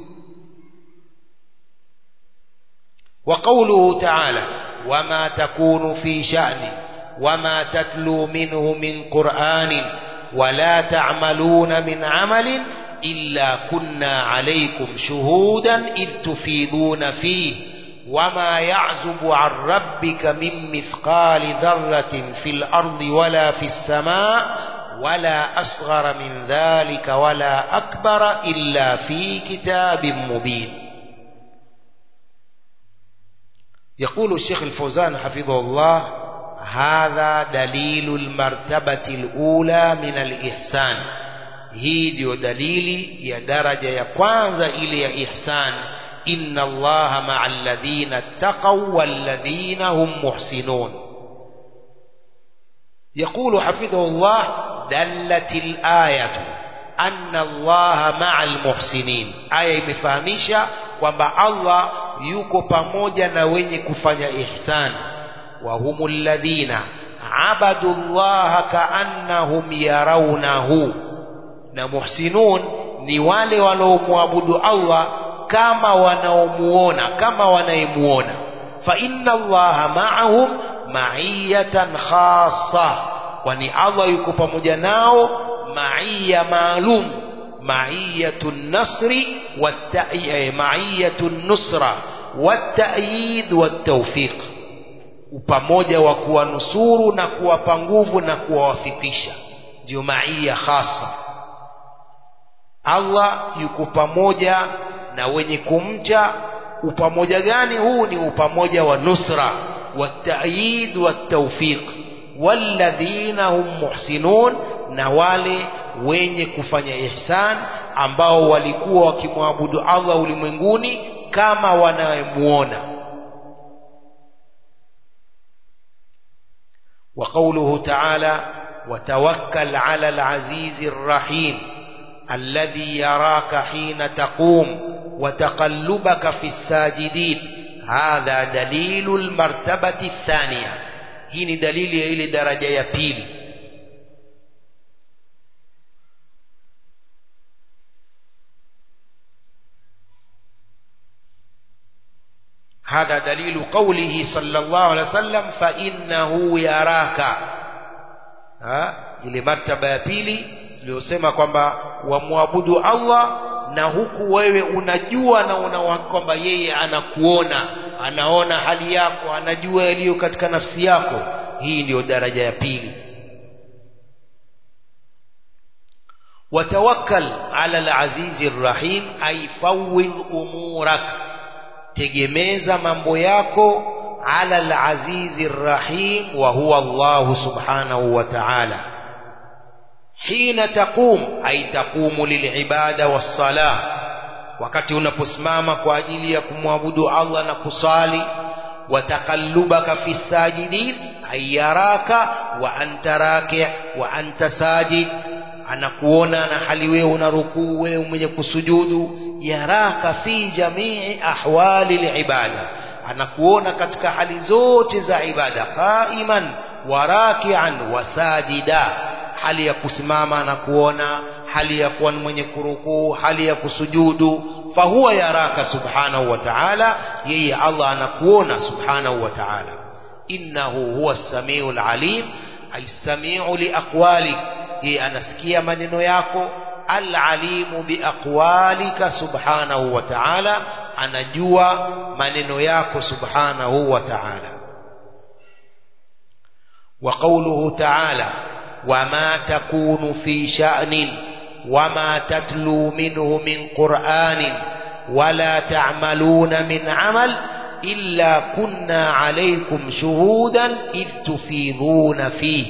وقوله تعالى وما تكون في شأن وما تتلو منه من قرآن ولا تعملون من عمل إلا كنا عليكم شهودا إذ تفيضون فيه وما يعزب عن ربك من مثقال ذرة في الأرض ولا في السماء ولا أصغر من ذلك ولا أكبر إلا في كتاب مبين يقول الشيخ الفوزان حفظه الله هذا دليل المرتبة الأولى من الإحسان hii ndiyo dalili ya daraja ya kwanza ile ya ihsan inna allaha maa alladhina ttaqaw walladhina hum muhsinun يقول حفظه الله دلت الآية أن الله مع المحسنين آية imefahamisha kwamba Allah yuko pamoja na wenye kufanya ihsan wa humul ladhina abadu Allah kaannahum yarawnahu na muhsinun ni wale wanaomwabudu Allah kama wanaomuona kama wanayemuona fa inna allaha ma'ahum ma'iyatan khassa kwani Allah yuko pamoja nao ma'iya maalum ma'iyatun nasri ma'iyatun nusra wat-ta'yid wat-tawfiq upamoja wa kuwanusuru na kuwapa nguvu na kuwawafikisha ndio ma'iya khassa Allah yuko pamoja na wenye kumcha upamoja gani huu ni upamoja wa nusra والتأييد والتوفيق والذين هم محسنون na wale wenye kufanya ihsan ambao walikuwa wakimwabudu Allah ulimwenguni kama wanayemuona وقوله تعالى وتوكل على العزيز الرحيم الذي يراك حين تقوم وتقلبك في الساجدين هذا دليل المرتبة الثانية هنا دليل إلى درجة يبيل هذا دليل قوله صلى الله عليه وسلم فإنه يراك ها ile martaba ya pili iliyosema kwamba wamwabudu Allah na huku wewe unajua na una kwamba yeye anakuona anaona hali yako anajua yaliyo katika nafsi yako hii ndiyo daraja ya pili watawakkal ala alazizi rrahim ay fawwidh umurak tegemeza mambo yako ala alazizi rrahim wa huwa Allah subhanahu wa ta'ala hina taqum ay taqumu lilibada wassalah wakati unaposimama kwa ajili ya kumwabudu Allah na kusali watakallubaka fi sajidin ay yaraka wa anta raki' wa anta sajid anakuona na hali wewe una rukuu wewe mwenye kusujudu yaraka fi jamii ahwali libada anakuona katika hali zote za ibada qaiman wa raki'an wa sajida hali ya kusimama anakuona hali ya kuwa mwenye kurukuu hali ya kusujudu fahuwa yaraka subhanahu wa ta'ala yeye Allah anakuona subhanahu wa ta'ala innahu huwa as-sami'ul alim ay sami'u li aqwalik yeye anasikia maneno yako al-alimu bi aqwalika subhanahu wa ta'ala anajua maneno yako subhanahu wa ta'ala wa qawluhu ta'ala وما تكون في شأن وما تتلو منه من قرآن ولا تعملون من عمل إلا كنا عليكم شهودا إذ تفيضون فيه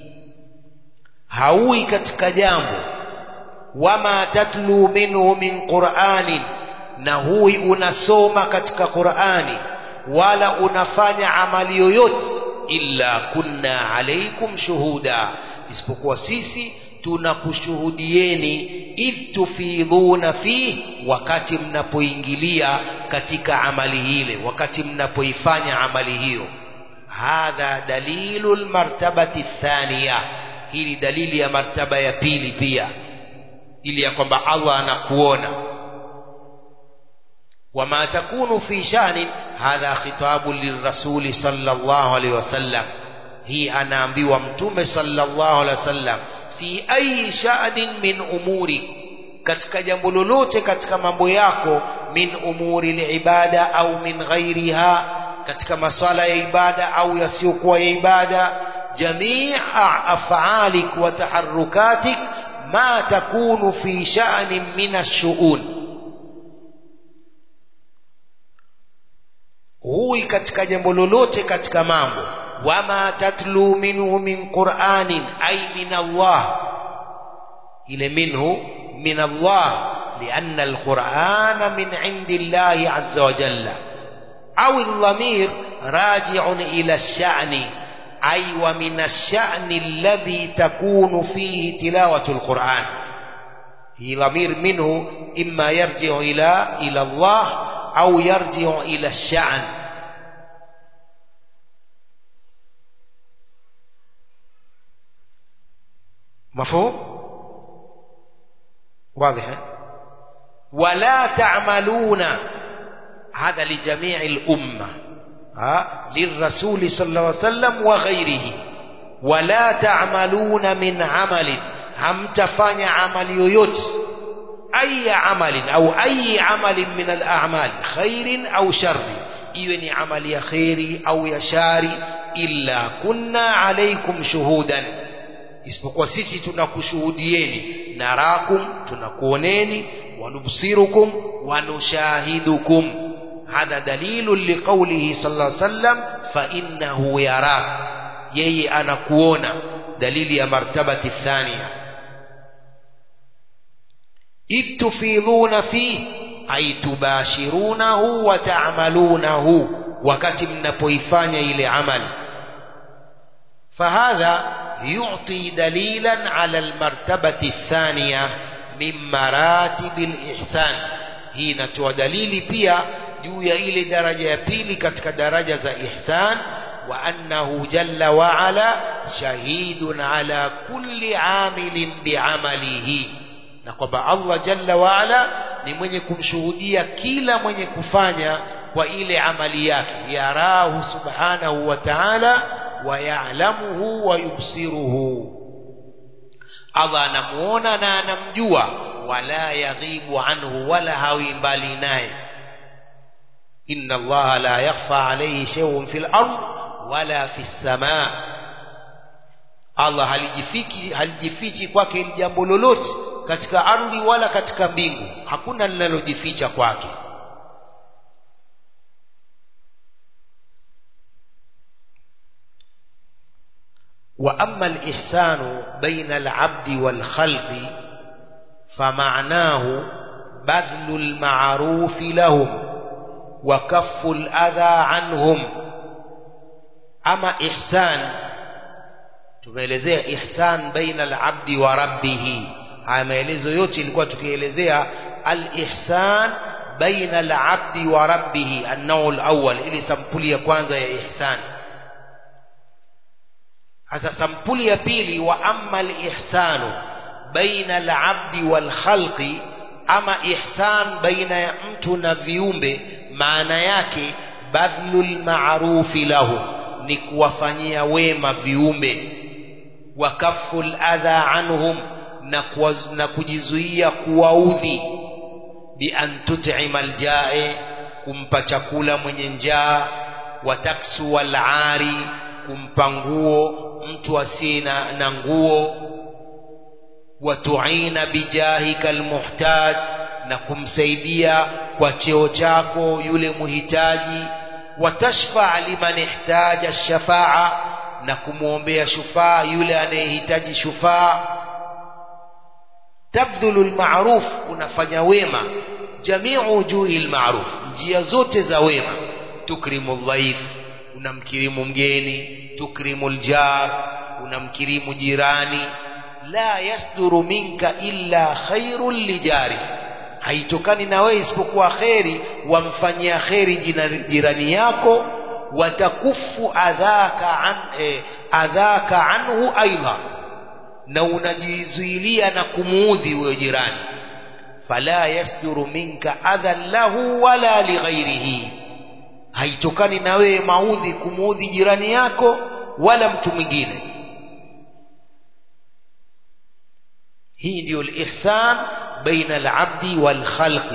هاوي katika jambo wama tatlu minhu min qur'anin na hui unasoma katika qur'ani wala unafanya amali yoyote illa kunna alaikum shuhuda isipokuwa sisi tunakushuhudieni idh tufidhuna fi wakati mnapoingilia katika amali ile wakati mnapoifanya amali hiyo hadha dalilu lmartabati thaniya hii ni dalili ya martaba ya pili pia ili ya kwamba Allah anakuona وما تكون في شأن هذا خطاب للرسول صلى الله عليه وسلم هي أنا أنبي ومتوم صلى الله عليه وسلم في أي شأن من أمورك katika jambo lolote katika mambo yako min umuri libada au min ghairiha katika masala ya ibada au yasiyokuwa ya ibada jamii afalik wa taharukatik ma takunu fi sha'nin min ash-shu'un huwi katika jambo lolote katika mambo wama tatlu minhu min qur'anin ay min Allah ile minhu min Allah لأن القرآن من عند الله عز وجل أو الضمير راجع إلى الشأن أي ومن الشأن الذي تكون فيه تلاوة القرآن هي ضمير منه إما يرجع إلى إلى الله أو يرجع إلى الشأن مفهوم واضح ولا تعملون هذا لجميع الأمة ها للرسول صلى الله عليه وسلم وغيره ولا تعملون من عمل هم تفاني عمل يوت أي عمل أو أي عمل من الأعمال خير أو شر إيوني عمل يا خيري أو يا شاري إلا كنا عليكم شهودا isipokuwa sisi tunakushuhudieni narakum tunakuoneni wanubsirukum wanushahidukum hadha dalilu liqaulihi sallallahu alaihi wasallam fa innahu yarak yeye anakuona dalili ya martabati thania إذ تفيضون فيه أي تباشرونه وتعملونه وكتب نبويفان إلى عمل فهذا يعطي دليلا على المرتبة الثانية من مراتب الإحسان hii inatoa dalili pia juu ya ile daraja ya pili katika daraja za ihsan wa annahu jalla wa ala shahidun ala kulli amilin biamalihi na kwamba Allah jalla wa ala ni mwenye kumshuhudia kila mwenye kufanya kwa ile amali yake yarahu subhanahu wa ta'ala wa ya'lamuhu wa yubsiruhu Allah anamuona na anamjua wala yaghibu anhu wala hawi mbali naye inna Allah la yakhfa alayhi shay'un fil ard wala fis samaa Allah halijifiki halijifichi kwake ili jambo lolote katika ardhi wala katika mbingu hakuna linalojificha kwake وأما الإحسان بين العبد والخلق فمعناه بذل المعروف لهم وكف الأذى عنهم أما إحسان tumeelezea ihsan baina al-abdi wa rabbih haya maelezo yote ilikuwa tukielezea al-ihsan baina al-abdi wa rabbih an-naw al-awwal ili sampuli ya kwanza ya ihsan hasa sampuli ya pili wa amma al-ihsanu baina al-abdi wal khalqi ama ihsan baina ya mtu na viumbe maana yake badlul ma'rufi lahu ni kuwafanyia wema viumbe wa kaful adha anhum na, kuwaz, na kujizuia kuwaudhi bi an tut'ima aljae kumpa chakula mwenye njaa wa taksu wal ari kumpa nguo mtu asiye na, na nguo wa tu'ina bijahika almuhtaj na kumsaidia kwa cheo chako yule muhitaji watashfa liman ihtaja shafaa na kumwombea shufaa yule anayehitaji shufaa tabdhulu almaruf unafanya wema jamiu wujuhi almaruf njia zote za wema tukrimu dhaif unamkirimu mgeni tukrimu aljar unamkirimu jirani la yasduru minka illa khairun lijari haitokani na wewe isipokuwa kheri wamfanyia kheri jirani yako watakufu adhaka an eh, adhaka anhu aidha na unajizuilia na kumuudhi huyo jirani fala yasduru minka adhan lahu wala lighairihi haitokani na wewe maudhi kumuudhi jirani yako wala mtu mwingine hii ndiyo lihsan baina alabdi walkhalqi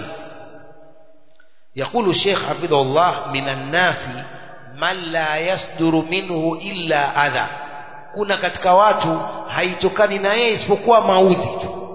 يقول الشيخ حفظه الله من الناس man la yasduru minhu illa adha kuna katika watu haitokani na yeye isipokuwa maudhi tu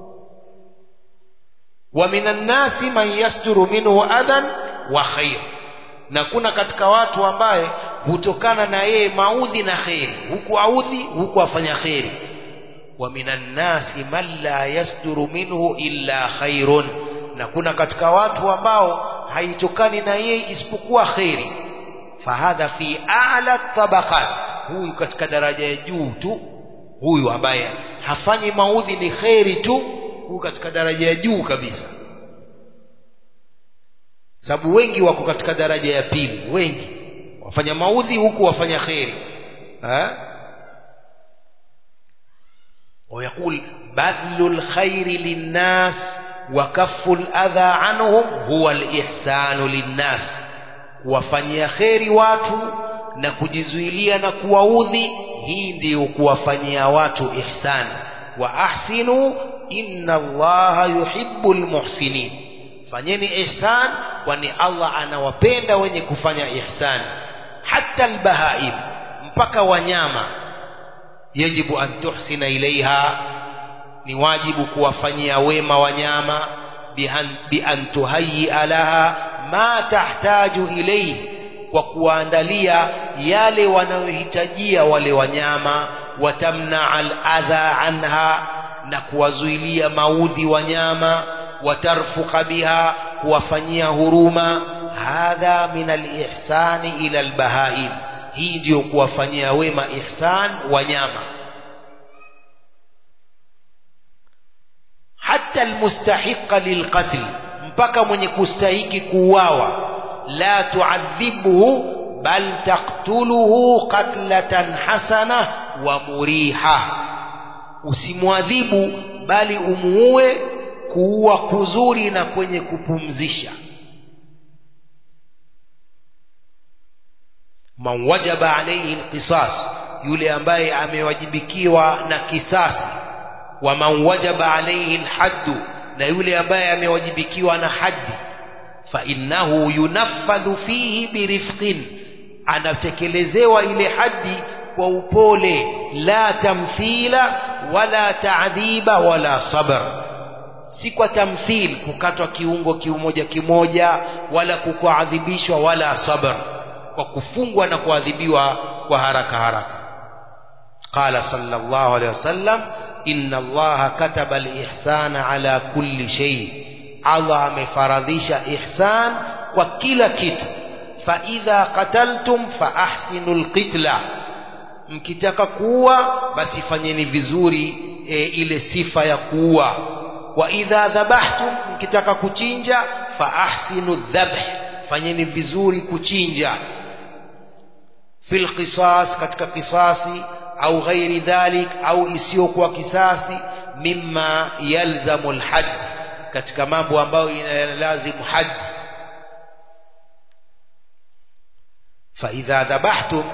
wa minan nasi man yasduru minhu adhan wa khair na kuna katika watu ambaye hutokana na yeye maudhi na kheri huku audhi huku afanya kheri wa minan nasi man la yasduru minhu illa khairun na kuna katika watu ambao haitokani na yeye isipokuwa kheri fahadha fi a'la tabaqat huyu katika daraja ya juu tu huyu ambaye hafanyi maudhi ni kheri tu huyu katika daraja ya juu kabisa sababu wengi wako katika daraja ya pili wengi wafanya maudhi huku wafanya kheri ويقول بذل الخير للناس وكف الأذى عنهم هو الإحسان للناس kuwafanyia kheri watu na kujizuilia na kuwaudhi hii ndiyo kuwafanyia watu ihsan wa ahsinu inna allaha yuhibbu lmuhsinin fanyeni ihsan kwani allah anawapenda wenye kufanya ihsan hata albahaim mpaka wanyama yajibu an tuhsina ilaiha ni wajibu kuwafanyia wema wanyama bi an tuhayia laha ma tahtaju ilayhi kwa kuwaandalia yale wanayohitajia wale wanyama watamna al-adha anha na kuwazuilia maudhi wanyama watarfuqa biha kuwafanyia huruma hadha min al-ihsani ila al-bahaim hii ndiyo kuwafanyia wema ihsan wanyama hatta almustahiqa lilqatl mpaka mwenye kustahiki kuuawa la tuadhibuhu bal taktuluhu qatlatan hasana wa muriha usimwadhibu bali umuue kuua kuzuri na kwenye kupumzisha man wajaba alayhi alqisas yule ambaye amewajibikiwa na kisasi wa man wajaba alayhi alhaddu na yule ambaye amewajibikiwa na haddi fa innahu yunaffadhu fihi birifqin anatekelezewa ile haddi kwa upole la tamthila wala taadhiba wala sabr si kwa tamthil kukatwa kiungo kimoja kimoja wala kukuadhibishwa wala sabr kwa kufungwa na kuadhibiwa kwa haraka haraka qala sallallahu alaihi wasallam inna allaha kataba alihsana ala kulli shay Allah amefaradhisha ihsan kwa kila kitu fa idha qataltum fa ahsinul qitla mkitaka kuua basi fanyeni vizuri e, ile sifa ya kuua wa idha dhabahtum mkitaka kuchinja fa ahsinu dhabh fanyeni vizuri kuchinja fil qisas katika kisasi au ghairi dhalik au isiyokuwa kisasi mimma yalzamu alhad katika mambo ambayo inalazimu had فإذا ذبحتم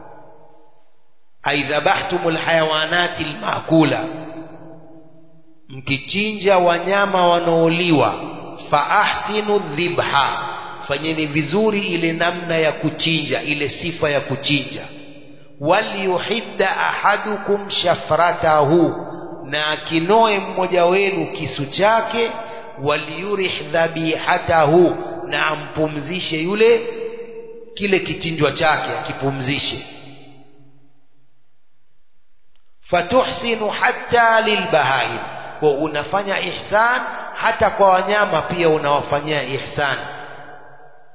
أي ذبحتم الحيوانات المأكولة mkichinja wanyama wanaoliwa fa ahsinu dhibha fanyeni vizuri ile namna ya kuchinja ile sifa ya kuchinja waliyuhidda ahadukum shafratahu na akinoe mmoja wenu kisu chake waliyurih dhabihatahu na ampumzishe yule kile kichinjwa chake akipumzishe fatuhsinu hatta lilbahaim kwa unafanya ihsan hata kwa wanyama pia unawafanyia ihsan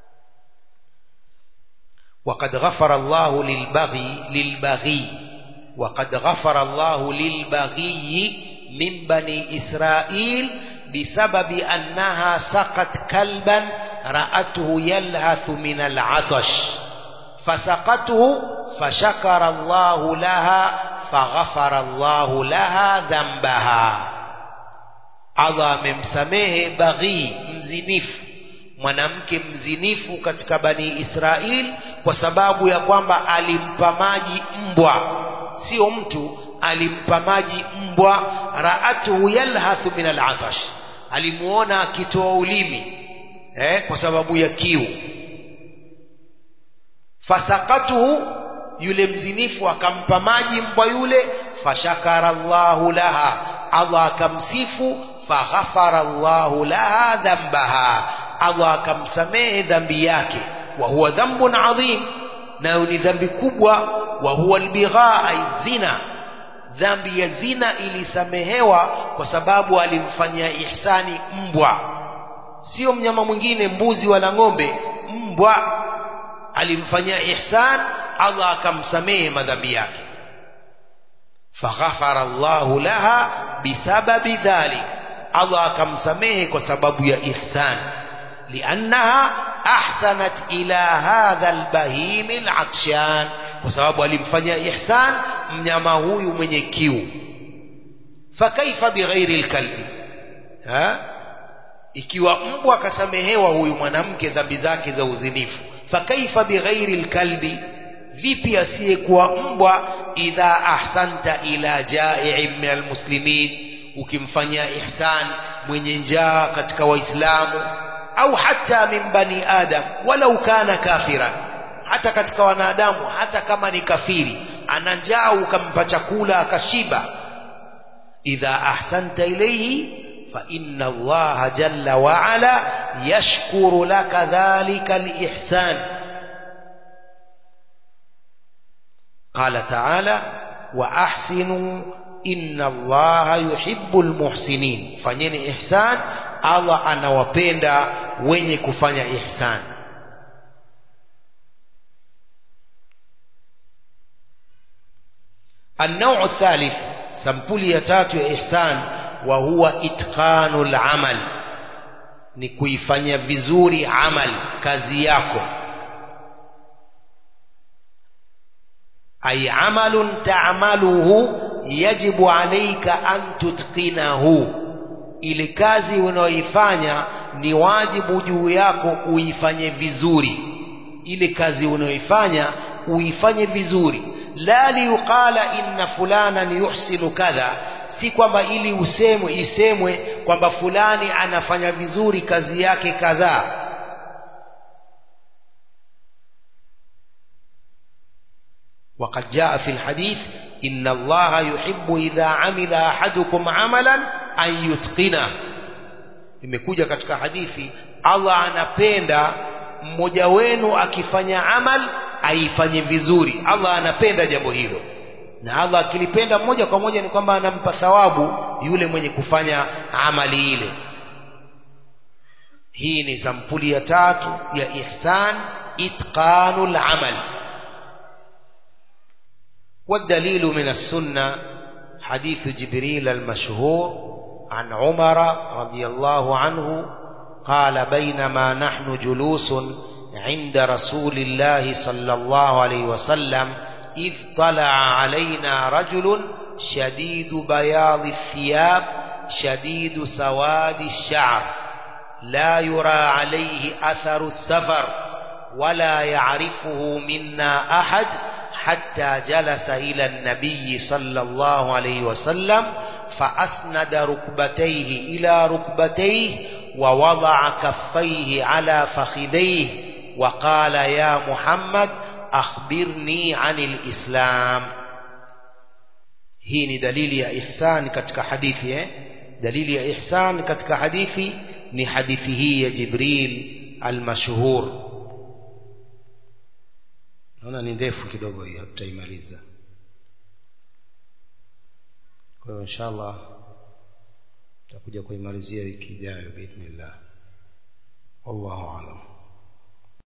وقد غفر الله للبغي للبغي وقد غفر الله للبغي من بني إسرائيل بسبب أنها سقت كلبا رأته يلهث من العطش فسقته فشكر الله لها فغفر الله لها ذنبها Allah amemsamehe baghi mzinifu mwanamke mzinifu katika bani Israel kwa sababu ya kwamba alimpa maji mbwa sio mtu alimpa maji mbwa raatuhu yalhathu min al'atash alimuona akitoa ulimi eh, kwa sababu ya kiu fasakatuhu yule mzinifu akampa maji mbwa yule fashakara Allahu laha Allah akamsifu faghafara Allahu laha dhambaha Allah akamsamehe dhambi yake wa huwa dhambun adhim nayo ni dhambi kubwa wa huwa albigha ay zina dhambi ya zina ilisamehewa kwa sababu alimfanyia ihsani mbwa sio mnyama mwingine mbuzi wala ng'ombe mbwa alimfanyia ihsan Allah akamsamehe madhambi yake faghafara Allahu laha bisababi dhalik Allah akamsamehe kwa sababu ya ihsan liannaha ahsanat ila hadha albahim alatshan kwa sababu alimfanyia ihsan mnyama huyu mwenye kiu fakaifa bighairi alkalbi ha ikiwa mbwa akasamehewa huyu mwanamke dhambi zake za uzinifu fakaifa bighairi alkalbi vipi asiyekuwa mbwa idha ahsanta ila jai'in min almuslimin ukimfanyia ihsan mwenye njaa katika waislamu au hata min bani adam walau kana kafiran hata katika wanadamu hata kama ni kafiri ana njaa ukampa chakula akashiba idha ahsanta ilayhi fa inna allaha jalla wa ala yashkuru laka dhalika alihsan قال تعالى وأحسنوا إن الله يحب المحسنين فنين إحسان الله أنا وبيندا وين كفanya إحسان النوع الثالث سمبولي يتاتو إحسان وهو إتقان العمل ni kuifanya vizuri amal kazi yako ay amalun ta'maluhu yajibu alayka an tutqinahu ile kazi unayoifanya ni wajibu juu yako uifanye vizuri ile kazi unayoifanya uifanye vizuri la liuqala inna fulanan yuhsinu kadha si kwamba ili usemwe isemwe kwamba fulani anafanya vizuri kazi yake kadhaa وقد جاء في الحديث إن الله يحب إذا عمل أحدكم عملا أن يتقنه imekuja katika hadithi Allah anapenda mmoja wenu akifanya amal aifanye vizuri Allah anapenda jambo hilo na Allah akilipenda moja kwa moja ni kwamba anampa thawabu yule mwenye kufanya amali ile hii ni sampuli ya tatu ya ihsan itqanul amal والدليل من السنة حديث جبريل المشهور عن عمر رضي الله عنه قال بينما نحن جلوس عند رسول الله صلى الله عليه وسلم إذ طلع علينا رجل شديد بياض الثياب شديد سواد الشعر لا يرى عليه أثر السفر ولا يعرفه منا أحد حتى جلس إلى النبي صلى الله عليه وسلم فأسند ركبتيه إلى ركبتيه ووضع كفيه على فخذيه وقال يا محمد أخبرني عن الإسلام hii ni dalili ya ihsan katika hadithi eh? dalili ya ihsan katika hadithi ni hadithi hii ya jibril almashhur naona ni ndefu kidogo hii hatutaimaliza kwa hiyo inshallah tutakuja kuimalizia wiki ijayo biidhnillah wallahu alam